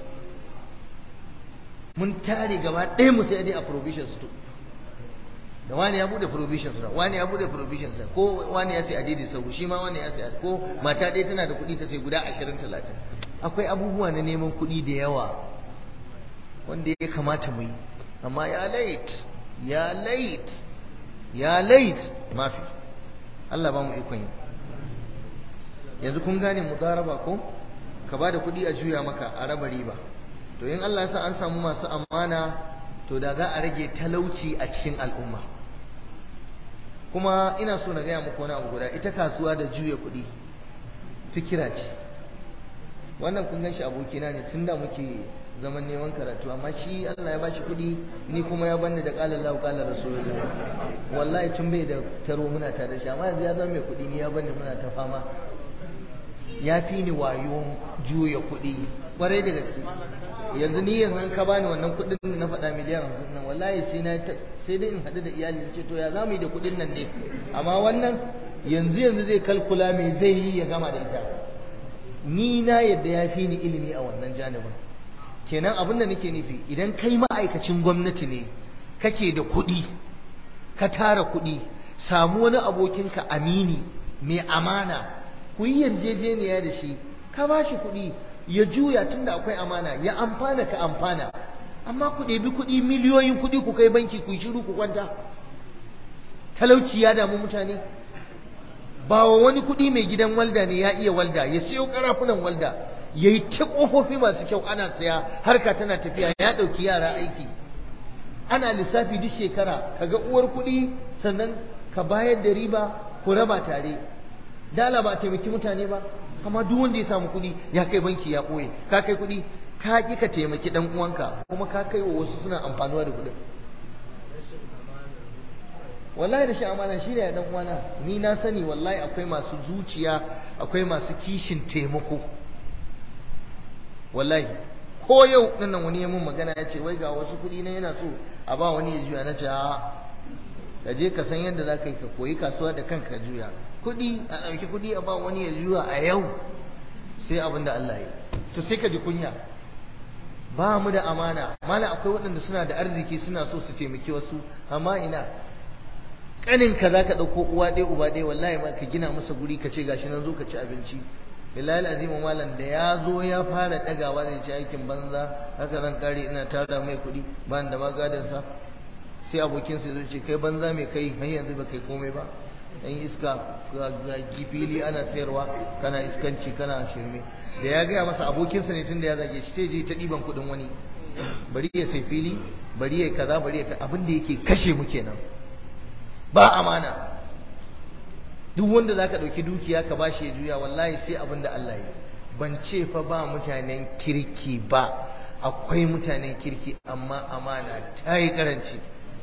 mun tare gaba ɗaya mu sai dai a provision store da wani ya bude provision store wani ya bude provision store ko wani ya sai adidi sau shi ma wani ya sai ko mata ɗaya tana da kuɗi ta sai guda 20 30 akwai abubuwa na neman kuɗi da yawa wanda ya kamata mu yi amma ya late ya late ya late mafi Allah ba mu ikon yi yanzu kun gane mudaraba ko ka ba da kuɗi a juya maka a raba riba to in Allah ya sa an samu masu amana to da za a rage talauci a cikin al'umma kuma ina so na gaya muku wani abu guda ita kasuwa da juya kuɗi fikira ce wannan kun gan shi abokina ne tun da muke zaman neman karatu amma shi Allah ya ba shi kuɗi ni kuma ya bani da ƙalar lahu ƙalar rasulullah wallahi tun bai da taro muna tare da shi amma yanzu ya zama mai kuɗi ni ya bani muna ta fama ya fi ni wayo juya kuɗi ƙwarai da gaske yanzu ni yanzu ka bani wannan kuɗin na faɗa miliyan hamsin nan wallahi sai na sai dai in haɗu da iyali ce to ya za mu yi da kuɗin nan ne amma wannan yanzu yanzu zai kalkula me zai yi ya gama da ita ni na yadda ya fi ni ilimi a wannan janibin kenan abin da nake nufi idan kai ma'aikacin gwamnati ne kake da kuɗi ka tara kuɗi samu wani abokinka amini mai amana ku yi yarjejeniya da shi ka ba shi kuɗi ya juya tunda akwai amana ya amfana ka amfana amma ku ɗebi kuɗi miliyoyin kuɗi ku kai banki ku yi shiru ku kwanta talauci ya damu mutane ba wa wani kuɗi mai gidan walda ne ya iya walda ya siyo karafunan walda ya yi ta ƙofofi masu kyau ana saya harka tana tafiya ya ɗauki yara aiki ana lissafi duk shekara kaga uwar kuɗi sannan ka bayar da riba ku raba tare dala ba taimaki mutane ba amma duk wanda ya samu kuɗi ya kai banki ya ɓoye ka kai kuɗi ka ƙi ka taimaki ɗan uwanka kuma ka kai wa wasu suna amfanuwa da kuɗin wallahi da shi amana shi ne dan uwana ni na sani wallahi akwai masu zuciya akwai masu kishin taimako wallahi ko yau nan wani ya mun magana ya ce wai ga wasu kuɗi na yana so a ba wani ya juya na ce a ka je ka san yadda za ka yi ka koyi kasuwa da kanka juya kuɗi a ɗauki kuɗi a ba wani ya juya a yau sai abin da Allah ya to sai ka ji kunya ba mu da amana mala akwai waɗanda suna da arziki suna so su taimaki wasu amma ina kaninka za ka ɗauko uwa ɗaya uba ɗaya wallahi ma ka gina masa guri ka ce gashi nan zo ka ci abinci billahi azimu malam da ya zo ya fara ɗagawa zai ci aikin banza haka zan kare ina tara mai kuɗi ba da magadansa sai abokinsa zai ce kai banza mai kai har yanzu ba kai komai ba dan iska ga fili ana sayarwa kana iskanci kana shirme da ya gaya masa abokinsa ne tunda ya zage shi sai je ta ɗiban kuɗin wani bari ya sai fili bari ya kaza bari ya abin da yake kashe mu kenan ba amana duk wanda zaka ɗauki dukiya ka bashi ya juya wallahi sai abin da Allah ya ban ce fa ba mutanen kirki ba akwai mutanen kirki amma amana ta yi karanci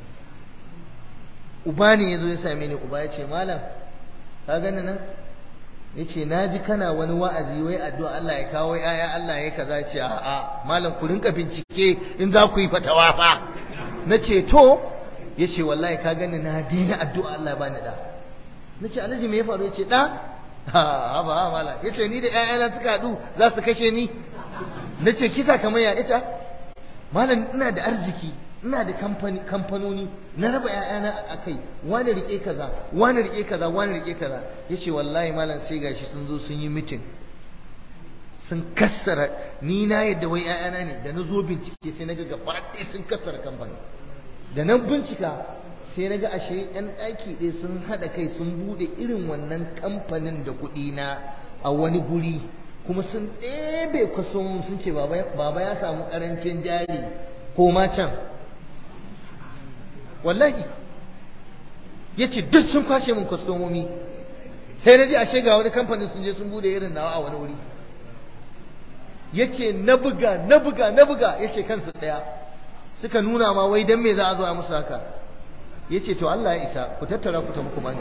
uba ne ya zo ya same ni uba ya ce malam ka gani nan ya ce na ji kana wani wa'azi wai addu'a Allah ya kawo yaya Allah ya kaza ce a'a malam ku rinka bincike in za ku yi fatawa fa na ce to ya ce wallahi ka gani na dina addu'a Allah ba ni da na ce alhaji me ya faru ya ce da ha ba ha mala ya ce ni da ƴaƴana suka haɗu za su kashe ni na ce kisa kamar ya ita malam ina da arziki ina da kamfanoni na raba ƴaƴana a kai wani rike kaza wani rike kaza wani rike kaza ya ce wallahi malam sai gashi sun zo sun yi mitin sun kassara ni na yadda wai ƴaƴana ne da na zo bincike sai na ga gaba ɗaya sun kassara kamfani da nan bincika sai na ga ashe yan ɗaki ɗaya sun haɗa kai sun buɗe irin wannan kamfanin da kuɗi na a wani guri kuma sun ɗebe kwason sun ce baba ya samu ƙarancin jari ko ma can wallahi ya ce duk sun kwashe min kwastomomi sai na ji ashe ga wani kamfanin sun je sun buɗe irin nawa a wani wuri ya ce na buga na buga na buga ya ce kansu ɗaya suka nuna ma wai dan me za a zo a musu haka yace to Allah ya isa ku tattara ku tafi ku bani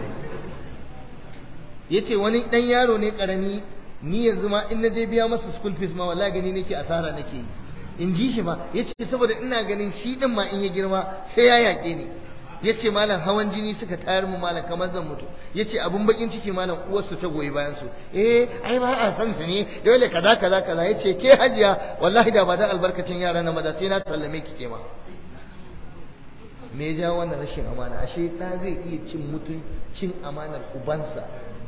yace wani dan yaro ne karami ni yanzu ma in naje biya masa school fees ma wallahi gani nake asara nake yi in ji shi ma yace saboda ina ganin shi din ma in ya girma sai ya yake ni yace malam hawan jini suka tayar mu malam kamar zan mutu yace abun bakin ciki malam uwarsu ta goyi bayan su eh ai ba a san su ne dole kaza kaza kaza yace ke hajiya wallahi da ba da albarkacin yara na maza sai na sallame ki ke ma me ja wannan rashin amana ashe da zai iya cin mutun cin amanar ubansa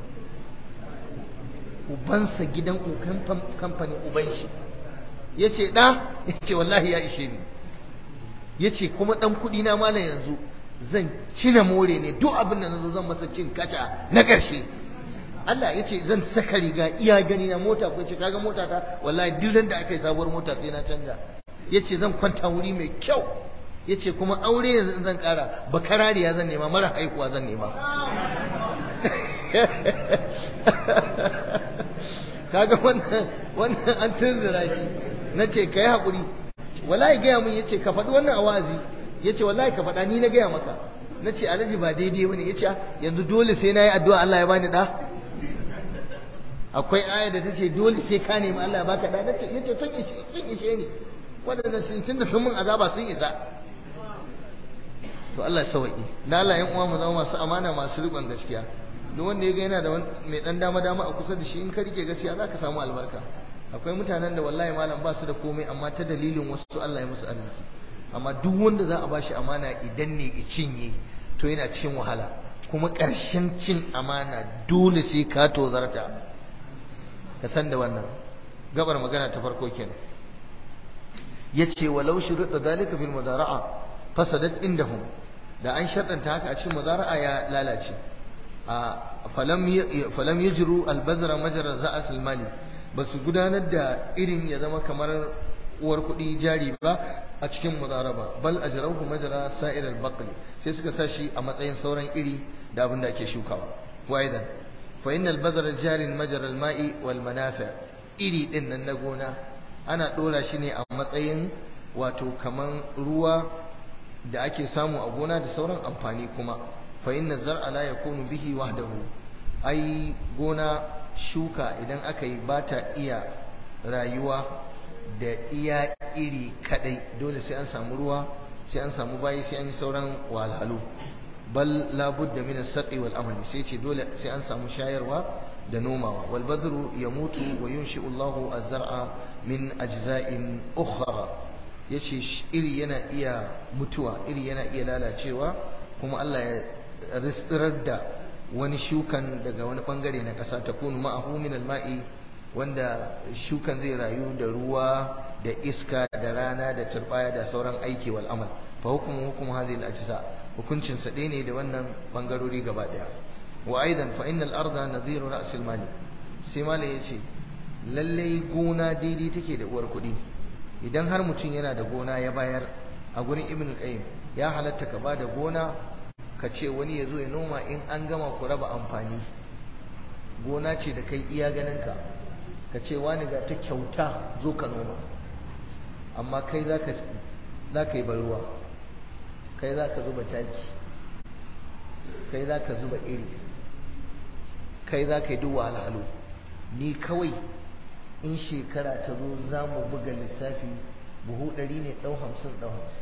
ubansa gidan kamfanin uban shi yace da yace wallahi ya ishe ni yace kuma dan kudi na malam yanzu zan cina more ne duk abin da na zo zan masa cin kaca na ƙarshe Allah ya ce zan saka riga iya gani na mota ko ce kaga mota ta wallahi duk da aka yi sabuwar mota sai na canja ya ce zan kwanta wuri mai kyau ya ce kuma aure yanzu zan ƙara bakarariya zan nema mara haihuwa zan nema kaga wannan wannan an tunzura shi na ce ka yi haƙuri wallahi gaya mun ya ce ka faɗi wannan a wazi ya ce wallahi ka faɗa ni na gaya maka na ce alhaji ba daidai wani ya ce yanzu dole sai na yi addu'a Allah ya bani ɗa akwai aya da ta ce dole sai ka nemi Allah ya baka ɗa ya ce sun ishe ni waɗanda sun tunda sun mun azaba sun isa to Allah ya sauƙi na Allah yan uwa mu zama masu amana masu riƙon gaskiya duk wanda ya ga yana da mai ɗan dama dama a kusa da shi in ka rike gaskiya za ka samu albarka akwai mutanen da wallahi malam ba su da komai amma ta dalilin wasu Allah ya musu arziki amma duk wanda za a bashi amana idan ne i cinye to yana cikin wahala kuma ƙarshen cin amana dole sai ka tozarta ka san da wannan gabar magana ta farko kenan yace walau shuruɗa dalika fil mudara'a fasadat indahum da an sharɗanta haka a cikin mudara'a ya lalace a falam falam yajru al-bazra majra za'as al-mali basu gudanar da irin ya zama kamar uwar kuɗi jari ba a cikin mudaraba bal ajrahu majra sa'ir al-baql sai suka sashi a matsayin sauran iri da abin da ake shukawa wa aidan fa innal badra jarin majra al-ma'i wal manafi' iri din nan na gona ana dora shi ne a matsayin wato kaman ruwa da ake samu a gona da sauran amfani kuma fa inna zar'a la yakunu bihi wahdahu ai gona shuka idan aka yi ba ta iya rayuwa da iya iri kadai dole sai an samu ruwa sai an samu bayi sai an yi sauran walhalu bal labudda min as-saqi wal amali sai ce dole sai an samu shayarwa da nomawa wal badru yamutu wa yunshi'u Allahu az-zar'a min ajza'in ukhra yace iri yana iya mutuwa iri yana iya lalacewa kuma Allah ya ristirar da wani shukan daga wani bangare na ƙasa ta kunu ma'ahu min al-ma'i wanda shukan zai rayu da ruwa da iska da rana da turbaya da sauran aiki wal amal fa hukumu hukumu hadhihi al-ajza hukuncin sa ɗaya ne da wannan bangarori gaba daya wa aidan fa innal arda nadhiru ra's al-mali sai malai yace lalle gona daidai take da uwar kuɗi idan har mutum yana da gona ya bayar a gurin ibn qayyim ya halatta ka bada gona ka ce wani ya zo ya noma in an gama ku raba amfani gona ce da kai iya ganinka ka ce wani ga ta kyauta zo ka noma amma kai za ka yi ruwa kai za ka zuba taki kai za ka zuba iri kai za ka yi duk wahalhalu ni kawai in shekara ta zo za mu buga lissafi buhu ɗari ne ɗau hamsin ɗau hamsin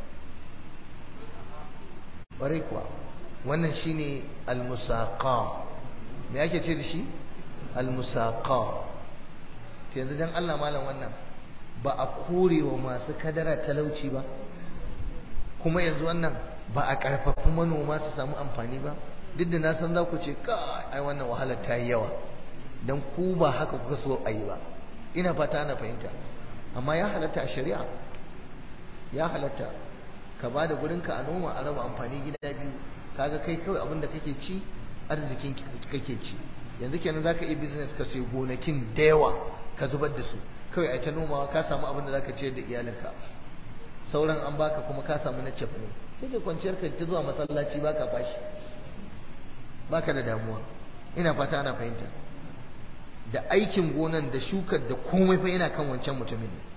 ƙwarai kuwa wannan shine al-musaqa me ake ce da shi al-musaqa to yanzu dan Allah malam wannan ba a korewa masu kadara talauci ba kuma yanzu wannan ba a karfafa manoma su samu amfani ba duk da na san za ku ce ka ai wannan wahalar ta yi yawa dan ku ba haka kuka so a yi ba ina fata ana fahimta amma ya halatta a shari'a ya halatta ka ba da gurinka a noma a raba amfani gida biyu kaga kai kawai abin da kake ci arzikin kake ci yanzu kenan zaka iya business ka sai gonakin da yawa ka zubar da su kawai ai ta nomawa ka samu abin da zaka ciyar da iyalinka sauran an baka kuma ka samu na cef ne sai ka kwanciyar ka ta zuwa masallaci baka fashi baka da damuwa ina fata ana fahimta da aikin gonan da shukar da komai fa yana kan wancan mutumin ne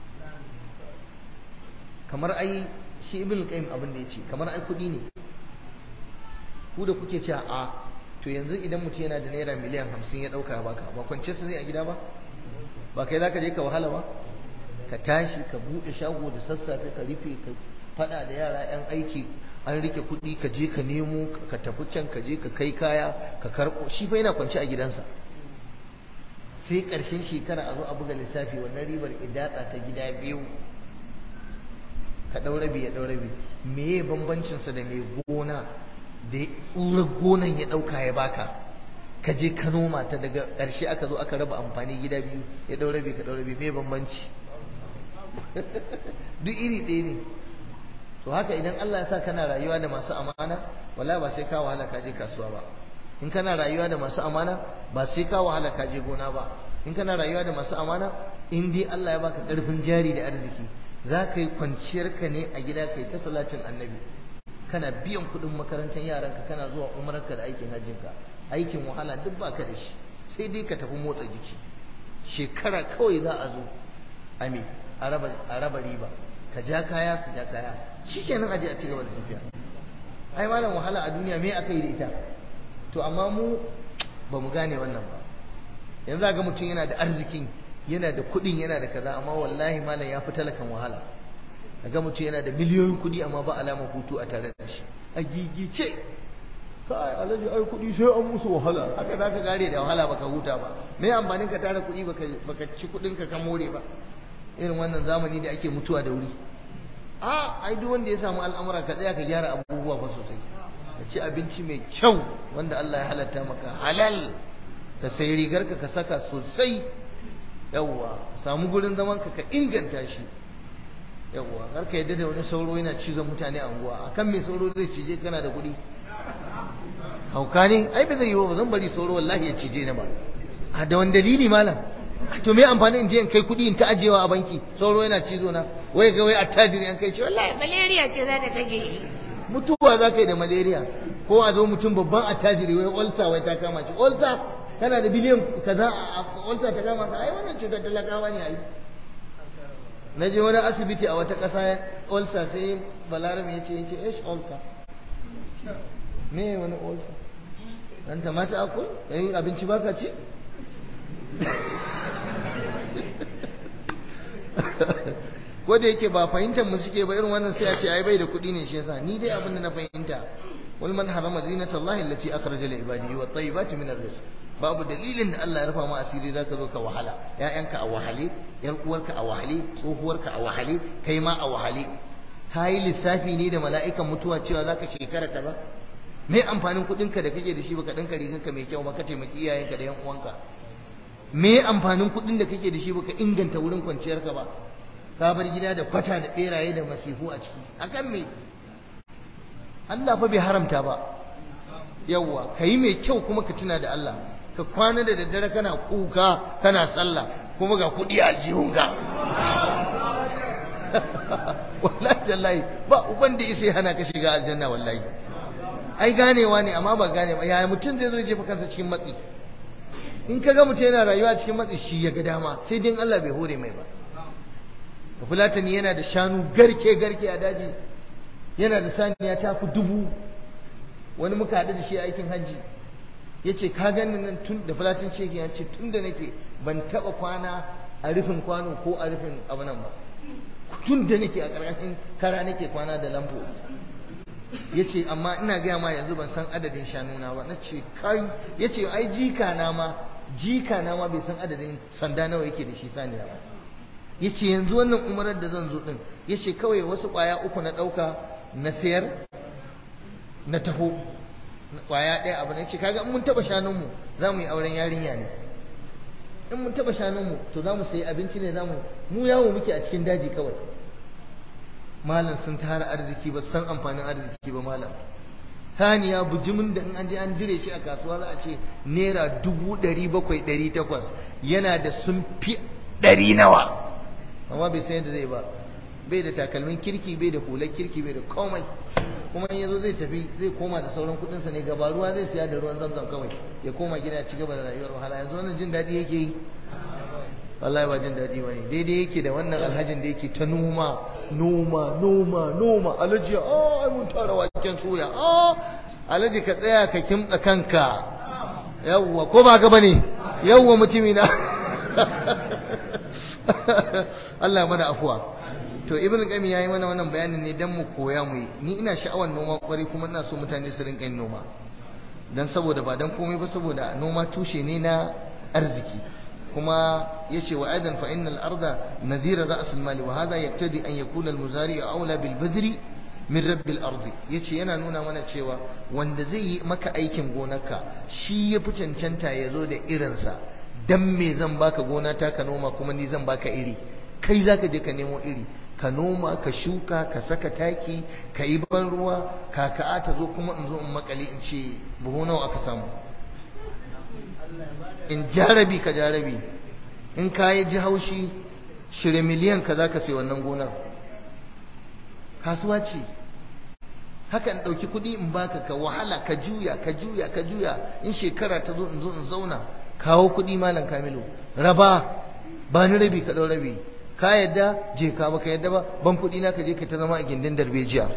kamar ai shi ibn qayyim abin da yace kamar ai kudi ne ku da kuke cewa a to yanzu idan mutum yana da naira miliyan hamsin ya ɗauka baka ba kwance su zai a gida ba ba kai za ka je ka wahala ba ka tashi ka buɗe shago da sassafe ka rufe ka faɗa da yara 'yan aiki an rike kuɗi ka je ka nemo ka tafi can ka je ka kai kaya ka karɓo shi fa yana kwance a gidansa sai ƙarshen shekara a zo a buga lissafi wannan ribar idatsa ta gida biyu ka ɗau rabi ya ɗau rabi meye bambancinsa da mai gona da tsurar gonan ya ɗauka ya baka ka je ka noma ta daga ƙarshe aka zo aka raba amfani gida biyu ya ɗau rabi ka ɗau rabi me bambanci duk iri ɗaya ne to haka idan Allah ya sa kana rayuwa da masu amana wala ba sai ka wahala ka je kasuwa ba in kana rayuwa da masu amana ba sai ka wahala ka je gona ba in kana rayuwa da masu amana in dai Allah ya baka ƙarfin jari da arziki za ka yi kwanciyarka ne a gida kai ta salatin annabi kana biyan kuɗin makarantar yaranka kana zuwa umararka da aikin hajjinka aikin wahala duk ba ka da shi sai dai ka tafi motsa jiki shekara kawai za a zo ame a raba riba ka ja kaya su ja kaya shi kenan aje a ci gaba da tafiya ai malam wahala a duniya me aka yi da ita to amma mu ba mu gane wannan ba yanzu ga mutum yana da arzikin yana da kuɗin yana da kaza amma wallahi malam ya fi talakan wahala ga mutum yana da miliyoyin kuɗi amma ba alama hutu a tare da shi a gigice kai alhaji ai kuɗi sai an musu wahala haka za ka gare da wahala baka huta ba me amfanin ka tara kuɗi baka baka ci kuɗin ka ka more ba irin wannan zamani da ake mutuwa da wuri a ai duk wanda ya samu al'amura ka tsaya ka gyara abubuwa ba sosai ka ci abinci mai kyau wanda Allah ya halatta maka halal ka sai rigar ka ka saka sosai yawwa samu gurin zaman ka ka inganta shi yawwa kar ka yadda da wani sauro yana cizon mutane a unguwa akan me sauro zai cije kana da kuɗi hauka ne ai ba zai yi ba zan bari sauro wallahi ya cije ni ba a da wani dalili malam to me amfani in je in kai kuɗi in ta ajewa a banki sauro yana cizo na wai ga wai attajiri an kai shi wallahi malaria ce za ta kashe mutuwa za ka yi da malaria ko a zo mutum babban attajiri wai olsa wai ta kama shi olsa kana da biliyan kaza a olsa ta kama ka ai wannan cutar talakawa ne ai na je wani asibiti a wata ƙasa olsa sai balarabe ya ce ya ce ish olsa me wani olsa dan ta mata akwai yayin abinci baka ci ko da yake ba fahimtar mu suke ba irin wannan sai a ce ai bai da kuɗi ne shi yasa ni dai abin da na fahimta wal man harama zinatallahi allati akhraja li ibadihi wat tayyibati min ar-rizq babu dalilin da Allah ya rufa ma asiri zaka zo ka wahala ƴaƴanka a wahale ƴar uwarka a wahale tsohuwarka a wahale kai ma a wahale yi lissafi ne da mala'ikan mutuwa cewa zaka shekara kaza me amfanin kuɗinka da kake da shi baka ɗinka riganka mai kyau ba ka taimaki iyayenka da ƴan uwanka me amfanin kuɗin da kake da shi baka inganta wurin kwanciyarka ba ka bar gida da kwata da beraye da masifu a ciki akan me Allah fa bai haramta ba yawwa kai mai kyau kuma ka tuna da Allah ka kwana da daddare kana kuka kana sallah kuma ga kuɗi a jihunka wallahi tallahi ba uban da isa hana ka shiga aljanna wallahi ai ganewa ne amma ba gane ba yaya mutum zai zo jefa kansa cikin matsi in ka ga mutum yana rayuwa cikin matsi shi ya ga dama sai dai Allah bai hore mai ba fulatani yana da shanu garke garke a daji yana da saniya ta fi dubu wani muka haɗu da shi aikin hajji ya ce ka gani nan tun da fulatin ce ya ce tun da nake ban taɓa kwana a rufin kwano ko a rufin abu nan ba tun da nake a ƙarƙashin kara nake kwana da lambo ya ce amma ina gaya ma yanzu ban san adadin shanuna ba na ce kai ya ce ai jika na ma jika na ma bai san adadin sanda nawa yake da shi saniya ba ya ce yanzu wannan umarar da zan zo ɗin ya ce kawai wasu ƙwaya uku na ɗauka na sayar na taho ƙwaya ɗaya abu ne ce kaga in mun taɓa shanunmu za mu yi auren yarinya ne in mun taɓa shanunmu to za mu sayi abinci ne za mu mu yawo muke a cikin daji kawai malam sun tara arziki ba san amfanin arziki ba malam saniya bujimin da in an je an dire shi a kasuwa za a ce naira dubu ɗari bakwai ɗari takwas yana da sun fi ɗari nawa amma bai san yadda zai ba bai da takalmin kirki bai da hular kirki bai da komai kuma in yazo zai tafi zai koma da sauran kudinsa ne gaba ruwa zai siya da ruwan zamzam kawai ya koma gida ci gaba da rayuwar wahala yanzu wannan jin daɗi yake yi wallahi ba jin daɗi ba ne daidai yake da wannan alhajin da yake ta noma noma noma noma alhaji a ai mun tara waken soya a alaji ka tsaya ka kimtsa kanka yawwa ko ba ka bane yawwa mutumi na Allah mana afuwa to ibn qayyim yayi mana wannan bayanin ne dan mu koya mu yi ni ina sha'awar noma kwari kuma ina so mutane su rinka yin noma dan saboda ba dan komai ba saboda noma tushe ne na arziki kuma yace wa aidan fa innal arda nadhira ra's al mali wa hadha yaqtadi an yakuna al muzari aula bil badri min rabbil ardi yace yana nuna mana cewa wanda zai yi maka aikin gonarka shi ya fi cancanta ya zo da irinsa dan me zan baka gona ta ka noma kuma ni zan baka iri kai zaka je ka nemo iri ka noma ka shuka ka saka taki ka yi ban ruwa kaka'a ta zo kuma in zo in makali in ce buhu nawa aka samu in jarabi ka jarabi in ka yi ji haushi shirya miliyan ka za ka sai wannan gonar kasuwa ce haka in ɗauki kuɗi in baka ka wahala ka juya ka juya ka juya in shekara ta zo in zo in zauna kawo kuɗi malam kamilu raba ba ni rabi ka ɗau rabi ka yadda je ka baka yadda ba ban kuɗi na ka je ka ta zama a gindin darbejiya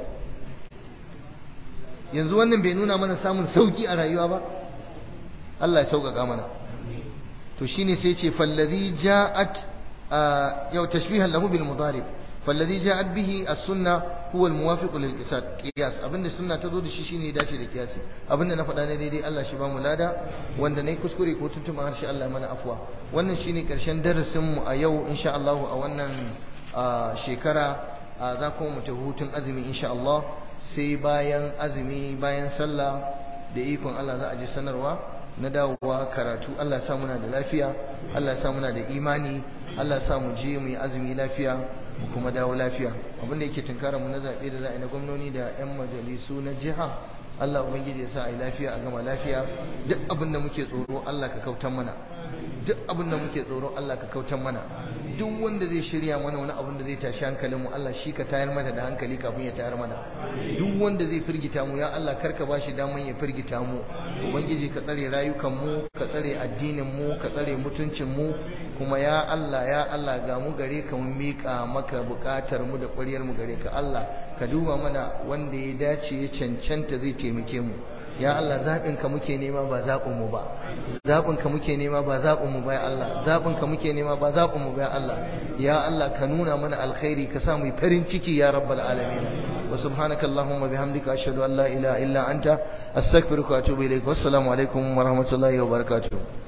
yanzu wannan bai nuna mana samun sauki a rayuwa ba Allah ya sauƙaƙa mana to shine sai ce fallazi ja'at yau tashbihan lahu bil mudarib fallazi ja'at bihi as-sunna huwa al-muwafiq lil qiyas abinda sunna ta zo da shi shine ya dace da qiyasi abinda na faɗa ne daidai Allah shi ba mu lada wanda nayi kuskure ko tuntuma harshe Allah mana afwa wannan shine karshen darasin mu a yau insha Allah a wannan shekara za kuma mu ta hutun azumi insha Allah sai bayan azumi bayan sallah da ikon Allah za a ji sanarwa na dawowa karatu Allah ya sa muna da lafiya Allah ya sa muna da imani Allah ya sa mu je mu yi azumi lafiya mu kuma dawo lafiya abin da yake tunkara mu na zaɓe da za a yi na gwamnoni da 'yan majalisu na jiha Allah ubangiji ya sa a yi lafiya a gama lafiya duk abin da muke tsoro Allah ka kautan mana duk abin da muke tsoro Allah ka kautan mana duk wanda zai shirya mana wani abin da zai tashi hankalinmu Allah shi ka tayar mana da hankali kafin ya tayar mana duk wanda zai firgita mu ya Allah karka ba shi daman ya firgita mu ubangiji ka tsare rayukan mu ka tsare addinin mu ka tsare mutuncin mu kuma ya Allah ya Allah ga mu gare ka mun mika maka bukatar mu da ƙwaryar mu gare ka Allah ka duba mana wanda ya dace ya cancanta zai taimake mu ya Allah zaɓinka muke nema ba zaɓinmu ba zaɓinka muke nema ba zaɓinmu ba ya Allah zaɓinka muke nema ba zaɓinmu ba ya Allah ya Allah ka nuna mana alkhairi ka sa mu farin ciki ya rabbal alamin wa subhanaka allahumma bihamdika ashhadu an la ilaha illa anta astaghfiruka wa atubu ilaik wassalamu alaikum wa rahmatullahi wa barakatuh